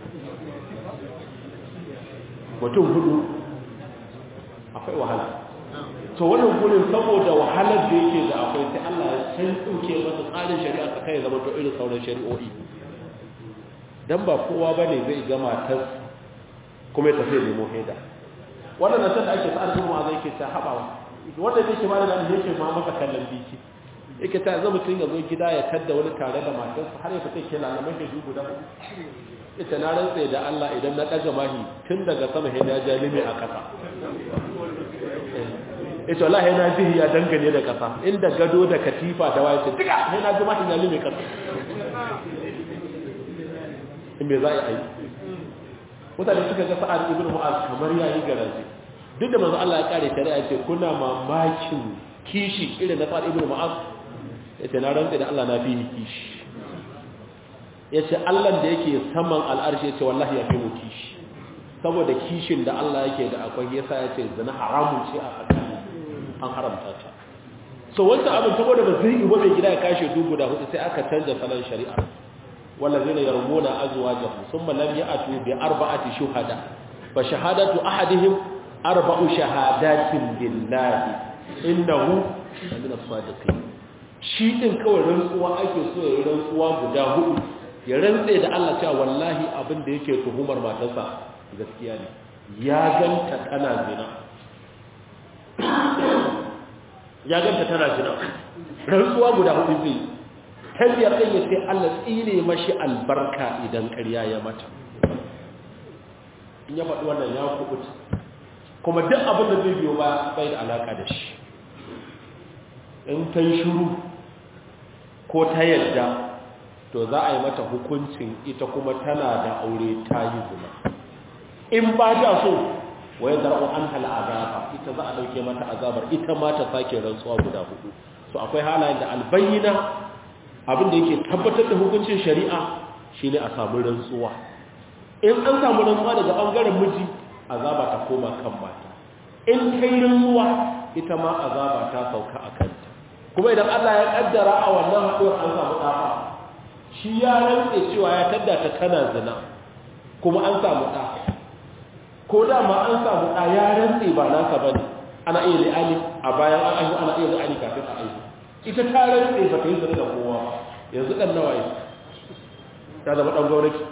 mutum hudu akwai wahala to wannan gurin saboda wahalar da yake da akwai sai Allah ya san tsuke masa tsarin shari'a tsakai ya zama to irin sauran shari'o'i dan ba kowa bane zai ga matar kuma ya tafi nemo haida wannan nan da ake sa'ar kuma zai ke ta habawa wanda yake ma da yake ma maka kallon biki yake ta zama mutum ya zo gida ya tadda wani tare da matarsa har ya fita ke lalamai da dubu da ita na rantsa da Allah idan na ɗaga mahi tun daga sama haida ya jalime a ƙasa ita Allah yana jihi ya dangane da ƙasa inda gado da katifa da waye ce duka yana ji mahi jalime ƙasa in me za a yi mutane suka ga sa'ad ibn mu'az kamar yayi garaje duk da manzo Allah ya kare shari'a ce kuna mamakin kishi irin na sa'ad ibn mu'az ya ce na rantse da Allah na fi kishi ya ce Allah da yake saman al'arshi ya ce wallahi ya fi mu kishi saboda kishin da Allah yake da akwai yasa ya ce zina haramun ce a tsakani an haramta ta so wancan abin saboda ba zai iwa mai gida ya kashe dubu da hudu sai aka canza salon shari'a والذين يرمون أزواجهم ثم لم يأتوا بأربعة شهداء فشهادة أحدهم أربع شهادات بالله إنه من الصادقين shi din kawai rantsuwa ake so ya yi rantsuwa guda hudu ya rantse da Allah cewa wallahi abin da yake tuhumar matarsa gaskiya ne ya ganta tana zina ya ganta tana zina rantsuwa guda hudu zai tarbiyar ɗin ya sai Allah tsine mashi albarka idan ƙarya ya mata in ya faɗi wannan ya kubuta kuma duk abin da zai biyo ba bai da alaƙa da shi in ta yi shuru ko ta yadda to za a yi mata hukuncin ita kuma tana da aure ta yi zina in ba ta so wai zar'u an hala azaba ita za a ɗauke mata azabar ita ma ta sake rantsuwa guda hudu so akwai halayen da albayyana abin da yake tabbatar da hukuncin shari'a shine a samu rantsuwa in an samu rantsuwa daga bangaren miji azaba ta koma kan mata in kai rantsuwa ita ma azaba ta sauka a kanta kuma idan Allah ya kaddara a wannan haɗuwar an samu ɗafa shi ya rantse cewa ya tadda ta tana zina kuma an samu ɗa ko da ma an samu ɗa ya rantse ba nasa bane ana iya li'ani a bayan an aihu ana iya li'ani kafin a aihu ita ta rantse ba ta yi zane da kowa ba yanzu ɗan nawa yi ta zama ɗan gwamnati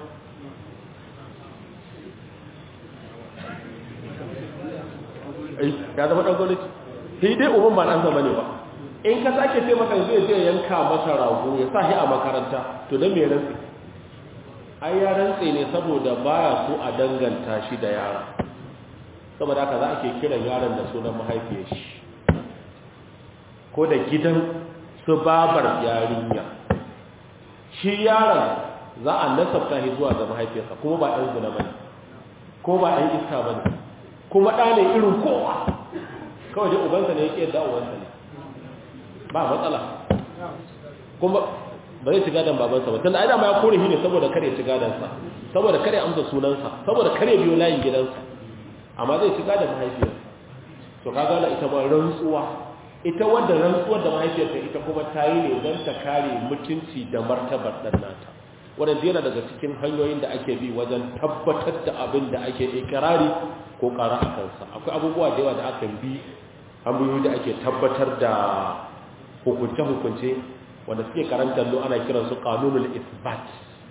ya zama ɗan gwamnati sai dai umar ba ɗan zama ne ba in ka sake ce masa zai zai yanka masa rago ya sa shi a makaranta to don mai rantse ai ya rantse ne saboda baya so a danganta shi da yara saboda haka za a ke kiran yaron da sunan mahaifiyar shi ko da gidan su babar yarinya shi yaron za a nasabta shi zuwa ga mahaifiyarsa kuma ba ɗan zina bane ko ba ɗan iska bane kuma ɗa ne irin kowa kawai dai ubansa ne yake da ubansa ne ba matsala kuma ba zai ci gadon babansa ba tunda ai dama ya kore shi ne saboda kare ci gadonsa saboda kare amsa sunansa saboda kare biyo layin gidansa amma zai ci gadon mahaifiyarsa to ka gane ita ma rantsuwa ita wadda rantsuwar da mahaifiyarta ita kuma ta yi ne don ta kare mutunci da martabar ɗan nata wadanda yana daga cikin hanyoyin da ake bi wajen tabbatar da abin da ake ikirari ko ƙara a kansa akwai abubuwa da yawa da aka bi hanyoyi da ake tabbatar da hukunce-hukunce wanda suke karantar lo ana kiransu kanunul isbat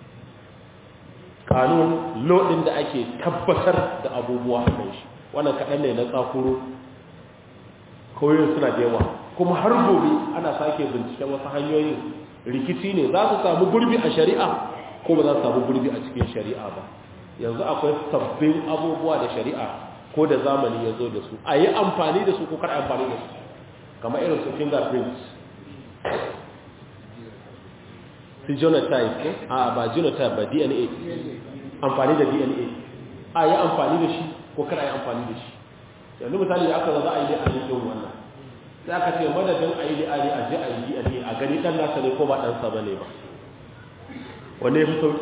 kanun lodin da ake tabbatar da abubuwa a kan shi wannan kaɗan ne na tsakuro koyon suna da yawa kuma har gobe ana sake binciken wasu hanyoyin rikici ne za su samu gurbi a shari'a ko ba za su samu gurbi a cikin shari'a ba yanzu akwai sabbin abubuwa da shari'a ko da zamani ya zo da su a yi amfani da su ko kar amfani da su kamar irin su fingerprints su genotype ko a ba genotype ba dna amfani da dna a yi amfani da shi ko kar a yi amfani da shi yanzu misali da aka za a yi da a yi wannan sai aka ce madadin a yi li'ani a je a yi li'ani a gani ɗan nasa ne ko ba ɗansa ba ne ba wane fi sauƙi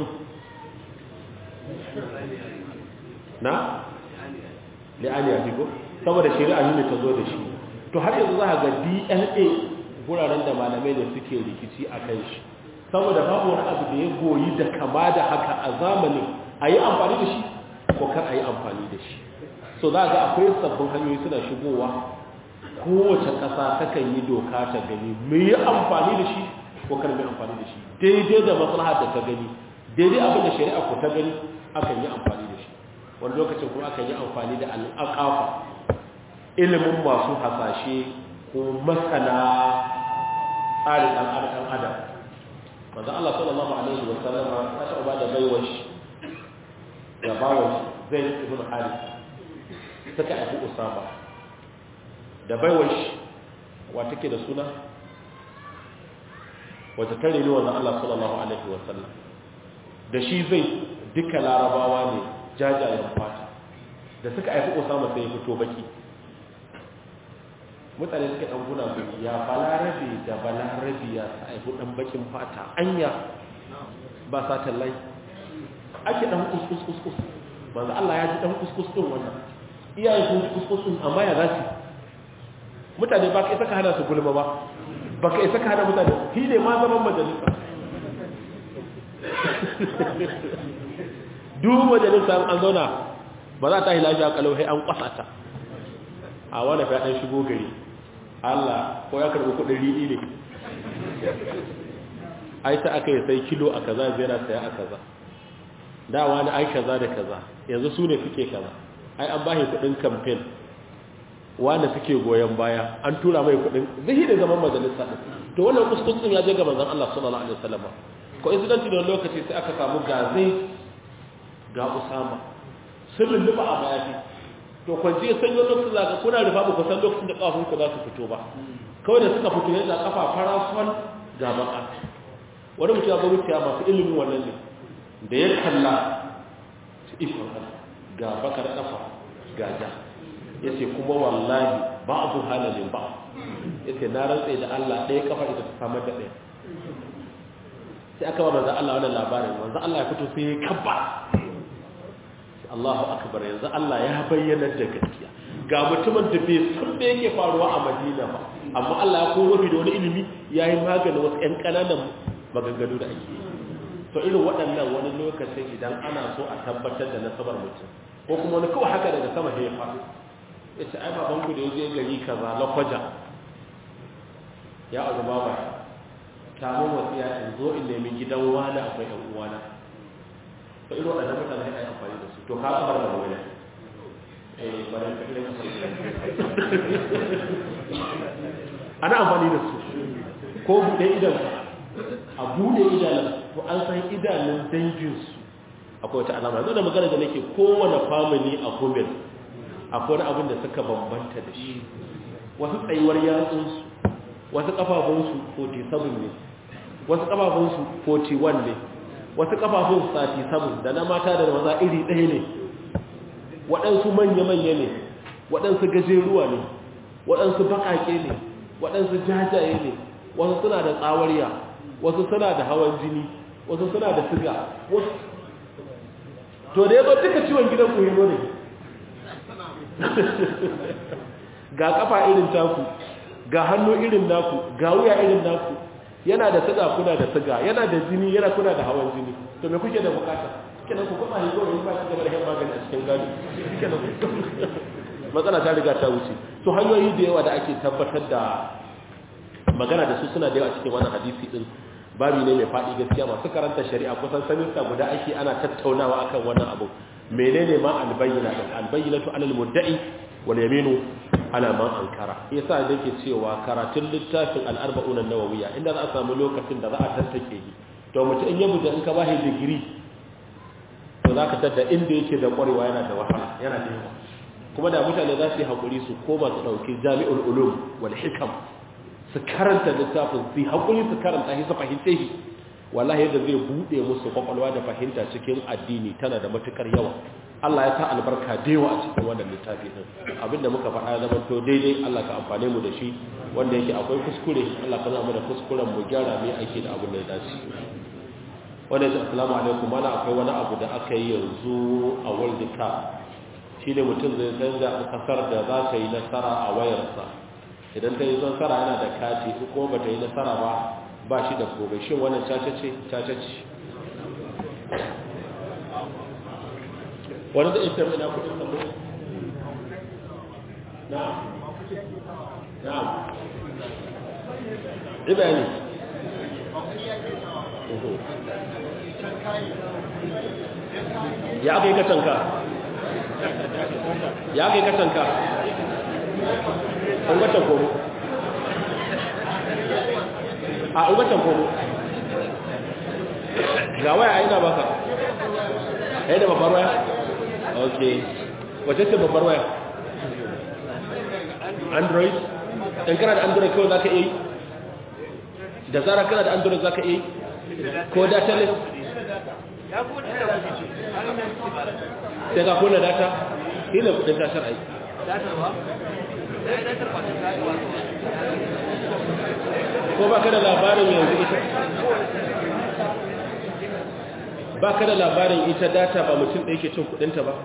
na? li'ani a fiko saboda shari'a ne ta zo da shi to har yanzu za a ga dna guraren da malamai ne suke rikici a kan shi saboda babu wani abu da ya goyi da kama da haka a zamanin a yi amfani da shi ko kar a yi amfani da shi so za ga akwai sabbin hanyoyi suna shigowa kowace ƙasa takan yi doka ta gani mai yi amfani da shi ko kar mai amfani da shi daidai da maslaha da ta gani daidai abin da shari'a ko ta gani akan yi amfani da shi wani lokacin kuma akan yi amfani da al'aƙafa ilimin masu hasashe ko masana tsarin ɗan adam manzo Allah sallallahu alaihi wa sallam ya taɓa ba da baiwar shi ya bawa zai ibn Harith suka aiki Usama da baiwar shi wa take da suna wata tare ne wannan Allah sallallahu alaihi wa sallam da shi zai duka larabawa ne jajayen fata da suka aiki Usama sai ya fito baki mutane suka dan guna su ya balarabe da balarabe ya sa aibu dan bakin fata anya ba sa tallai ake dan kuskus kuskus manzo Allah ya ji dan kuskus din wannan iyaye sun ji kuskus din amma ya zasu mutane ba ka isa ka hana su gulma ba ba ka isa ka hana mutane shi ne ma zaman majalisa duk majalisa an zauna ba za ta yi lafiya kalau sai an kwasa ta a wani fi ɗan shigo gari Allah ko ya karɓi kuɗin riɗi ne ai ta aka yi sai kilo a kaza zai na saya a kaza da wani ai kaza da kaza yanzu su ne suke kaza ai an bashi kuɗin kamfen wanda suke goyon baya an tura mai kuɗin zai da zaman majalisa ɗin to wannan kuskusun ya je ga manzon Allah sallallahu alaihi wasallam ko incidenti da lokaci sai aka samu gazai ga Usama sun lulluɓa a mayafi to kwanci sanyo lokacin zaka kuna rufa ba ku san lokacin da kafin ku za su fito ba kawai da suka fito yadda kafa farafon ga baka wani mutum ya ga wuciya masu ilimin wannan ne da ya kalla su ikon ga bakar kafa ga ja ya ce kuma wallahi ba abu halalin ba ya ce na rantse da Allah ɗaya kafa ita ta samar da ɗaya sai aka ba manzan Allah wannan labarin manzan Allah ya fito sai ya kabba Allahu akbar yanzu Allah ya bayyana da gaskiya ga mutumin da bai san da yake faruwa a Madina ba amma Allah ya kowa da wani ilimi yayi maganin wasu ƴan ƙananan maganganu da ake to irin waɗannan wani lokacin idan ana so a tabbatar da nasabar mutum ko kuma wani kawai haka daga sama ya faru yace ai baban ku da yaje gari kaza lakwaja ya azuma ba kamun wasiya in zo in nemi gidan wani akwai ɗan uwana to irin waɗannan mutane ai amfani da su to ka kamar da wani eh bare ka kire ana amfani da su ko buɗe idan a buɗe idanun to an san idanun danginsu akwai wata alama zo da magana da nake kowane family a gomen akwai wani abin da suka bambanta da shi wasu tsayuwar yatsunsu wasu kafafunsu 47 ne wasu kafafunsu 41 ne wasu kafafun 37 da na mata da maza iri ɗaya ne waɗansu manya-manya ne waɗansu gajeruwa ne waɗansu baƙaƙe ne waɗansu jajaye ne wasu suna da tsawariya wasu suna da hawan jini wasu suna da siga wasu to da ya zo duka ciwon gidan ku yano ne ga kafa irin taku ga hannu irin naku ga wuya irin naku yana da siga kuna da siga yana da jini yana kuna da hawan jini to me kuke da bukata kenan ku kuma ne kawai ba shi gaba da magani a cikin gado kenan matsala ta riga ta wuce to hanyoyi da yawa da ake tabbatar da magana da su suna da yawa cikin wannan hadisi din babi ne mai faɗi gaskiya masu karanta shari'a kusan saninsa guda ake ana tattaunawa akan wannan abu menene ma albayyana din albayyinatu alal mudda'i wal yaminu ala man ankara yasa yake cewa karatun littafin al-arba'un an-nawawiyya inda za a samu lokacin da za a tantake shi to mutum in ya buga in ka bashi digiri to zaka tada inda yake da kwarewa yana da wahala yana da yawa kuma da mutane za su yi hakuri su koma su dauki jami'ul ulum wal hikam su karanta littafin su haƙuri su karanta shi su fahimce shi wallahi yadda zai buɗe musu kwakwalwa da fahimta cikin addini tana da matukar yawa Allah ya sa albarka da yawa a cikin wannan littafi din abinda muka faɗa zama to daidai Allah ka amfane mu da shi wanda yake akwai kuskure Allah ka zama da kuskuren mu gyara mai aiki da abin da ya dace wanda yake assalamu alaikum mana akwai wani abu da aka yi yanzu a World Cup shine mutum zai canza kasar da za ta yi nasara a wayarsa idan ta yi nasara yana da kati ko ba ta yi nasara ba ba shi da gobe shi wannan caca ce caca ce wani da ita mai na kudin sabo na na riba ne ya aka yi kacanka ya aka yi kacanka ungatan komo a ungatan komo ga waya a ina baka ya da babbar waya ok wace ce babbar waya android in kana da android kawai za ka iya da zara kana da android za ka iya ko data list sai ka kuna data hila kudin tashar aiki ko ba ka da labarin yanzu ita ba ka da labarin ita data ba mutum da yake cin kudinta ba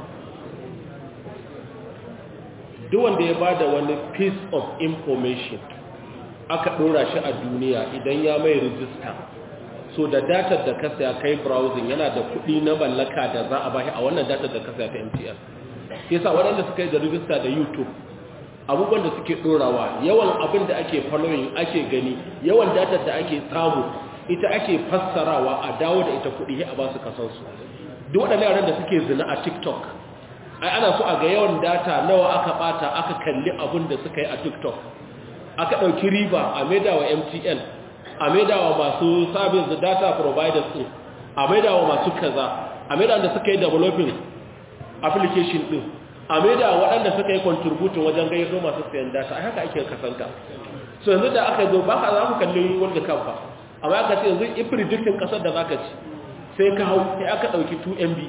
duk wanda ya bada wani piece of information aka dora shi a duniya idan ya mai rijista so da datar da kasa ya kai browsing yana da kudi na mallaka da za a bashi a wannan datar da kasa ta MTN yasa waɗanda suka yi da rijista da YouTube abubuwan da suke dorawa yawan abin da ake following ake gani yawan datar da ake samu ita ake fassarawa a dawo da ita kudi a ba su kasansu duk waɗannan yaran da suke zina a tiktok ai ana so a ga yawan data nawa aka bata aka kalli abin da suka yi a tiktok aka ɗauki riba a maida wa mtn a maida wa masu service da data providers ɗin a maida wa masu kaza a maida da suka yi developing application ɗin a maida waɗanda suka yi contributing wajen gayyato masu sayan data ai haka ake kasanta so yanzu da aka zo ba ka za ku kalli wanda kan ba amma aka ce yanzu in predicting kasar da zaka ci sai ka hau sai aka dauki 2 MB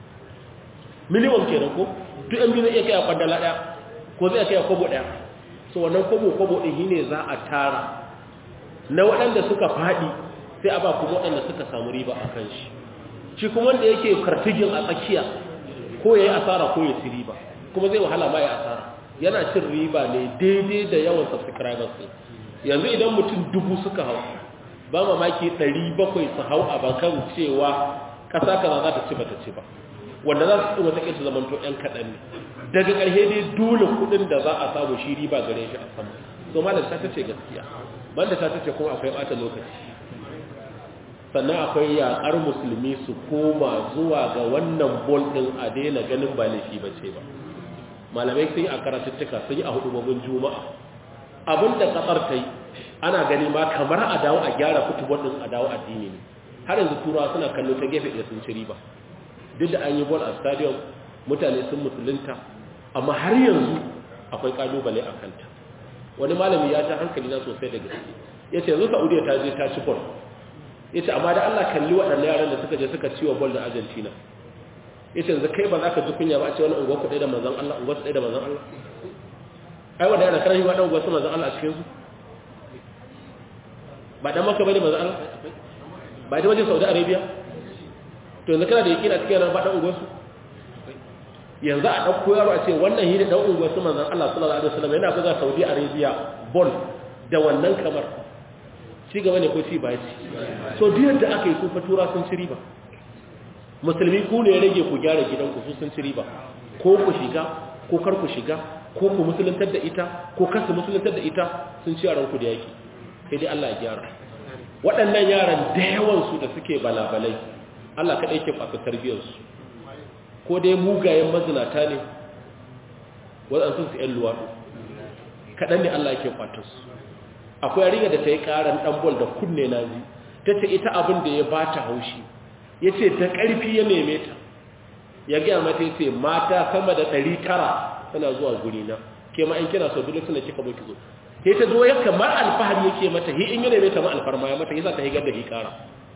minimum kenan ko 2 MB zai iya kai a kwandala daya ko zai kai a kobo daya so wannan kobo kobo din shine za a tara na waɗanda suka fadi sai a ba kuma waɗanda suka samu riba a kan shi shi kuma wanda yake kartigin a tsakiya ko yayi asara ko ya ci riba kuma zai wahala ma ya asara yana cin riba ne daidai da yawan subscribers yanzu idan mutum dubu suka hau ba mamaki 700 su hau a bakan cewa ƙasa kaza za ta ci ba ta ci ba wanda za su ɗin wata ƙirsu zamanto ‘yan kaɗan ne daga ƙarshe dai dole kuɗin da za a samu shi riba gare shi a sama so ma da ta ce gaskiya ban da ta ce kuma akwai ɓata lokaci sannan akwai yaƙar musulmi su koma zuwa ga wannan bol ɗin a daina ganin ba laifi ba ce ba malamai sun yi a karatuttuka sun yi a hudubobin juma'a abinda ƙasar ta yi ana gani ma kamar a dawo a gyara fitubon din a dawo addini ne har yanzu turawa suna kallo ta gefe da sun ci riba duk da an yi ball a stadium mutane sun musulunta amma har yanzu akwai kalubale a kanta wani malami ya ta hankali na sosai da gaske ya ce yanzu saudiya ta je ta ci ball ya ce amma da allah kalli waɗannan yaran da suka je suka ci wa ball da argentina ya ce yanzu kai ba za ka ji kunya ba a ce wani unguwa ku ɗaya da manzan allah unguwa su ɗaya da manzan allah ai wanda yana karan shi wa ɗan unguwa su manzan allah a cikinsu ba dan maka bane manzo Allah ba da wajen Saudi Arabia to yanzu kana da yakina cikin ran ba dan unguwar su yanzu a dauko yaro a ce wannan hidi dan unguwar su manzo Allah sallallahu alaihi wasallam yana buga Saudi Arabia ball da wannan kamar ci gaba ne ko ci ba ci so duk yadda aka yi sun fatura sun ci riba musulmi ku ne rage ku gyara gidanku su sun ci riba ko ku shiga ko kar ku shiga ko ku musuluntar da ita ko kasu musuluntar da ita sun ci yaran ku da yaki sai dai Allah ya gyara waɗannan yaran da yawansu da suke balabalai Allah kaɗai ke fasa tarbiyarsu ko dai mugayen mazinata ne waɗansu su ‘yan luwaɗu kaɗan ne Allah ke su. akwai yarinya da ta yi ƙaran ɗanbol da kunne na ji ta ce ita abin da ya ba ta haushi ya ce ta ƙarfi ya neme ta ya gaya mata ya ce mata sama da ɗari tara tana zuwa gurina ke ma in kina so dole suna kika bai ki zo sai ta zo ya kamar alfahari yake mata hi in yana mai ta ma alfarma ya mata yasa ta higar da hikara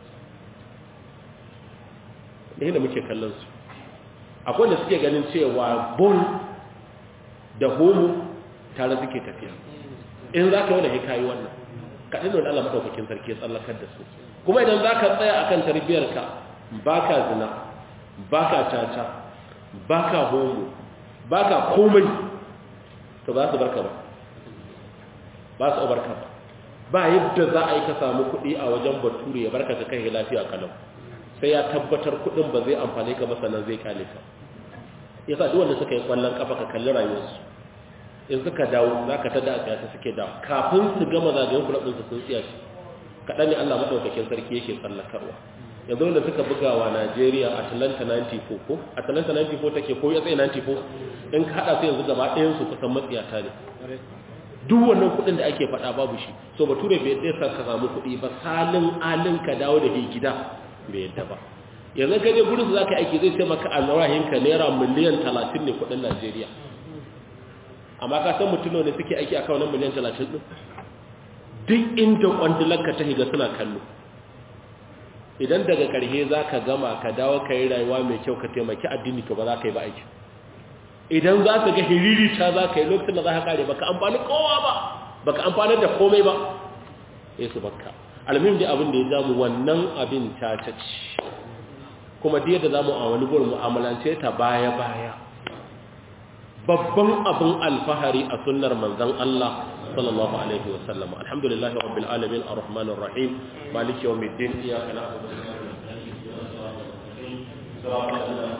ne da muke kallon su akwai da suke ganin cewa bol da homo tare suke tafiya in za ka yi wani hikayi wannan kaɗin da Allah maɗaukakin sarki ya tsallakar da su kuma idan za ka tsaya a kan tarbiyyarka ba ka zina ba ka caca ba ka homo ba ka komai to ba su barka ba ba su barka ba ba yadda za a yi ka samu kuɗi a wajen bature ya barka ka kai lafiya kalau sai ya tabbatar kuɗin ba zai amfani ka masanan zai kale ka yasa duk wanda suka yi kwallon kafa ka kalli rayuwarsu in suka dawo za ka tada a tsayata suke dawo kafin su gama zagayen kula ɗinsu sun tsiya shi kaɗan ne allah maɗaukakin sarki yake tsallakarwa yanzu wanda suka buga wa najeriya atlanta 94 ko atlanta 94 take ko ya tsaye 94 in ka haɗa su yanzu gaba ɗayansu kusan matsiyata ne duk wannan kuɗin da ake faɗa babu shi so bature bai yadda sa ka samu kuɗi ba salin alin ka dawo da ke gida bai yadda ba yanzu ka je gurin su za ka aiki zai ce maka alrahin ka naira miliyan 30 ne kuɗin najeriya amma ka san mutum ne suke aiki a kawo nan miliyan 30 ɗin duk inda kwandilanka ta higa suna kallo idan daga ƙarshe za ka gama ka dawo ka yi rayuwa mai kyau ka taimaki addini to ba za ka yi ba aiki idan za ka ga hiriri ta za ka yi lokacin da za ka kare baka amfani kowa ba baka amfani da komai ba ya su baka almin da abin da ya jamu wannan abin ta ci kuma da yadda za mu a wani gurin mu'amalance ta baya-baya babban abin alfahari a sunnar manzan Allah sallallahu alaihi wasallam alhamdulillah rabbil alamin arrahmanir rahim maliki yawmiddin iyyaka na'budu wa iyyaka nasta'in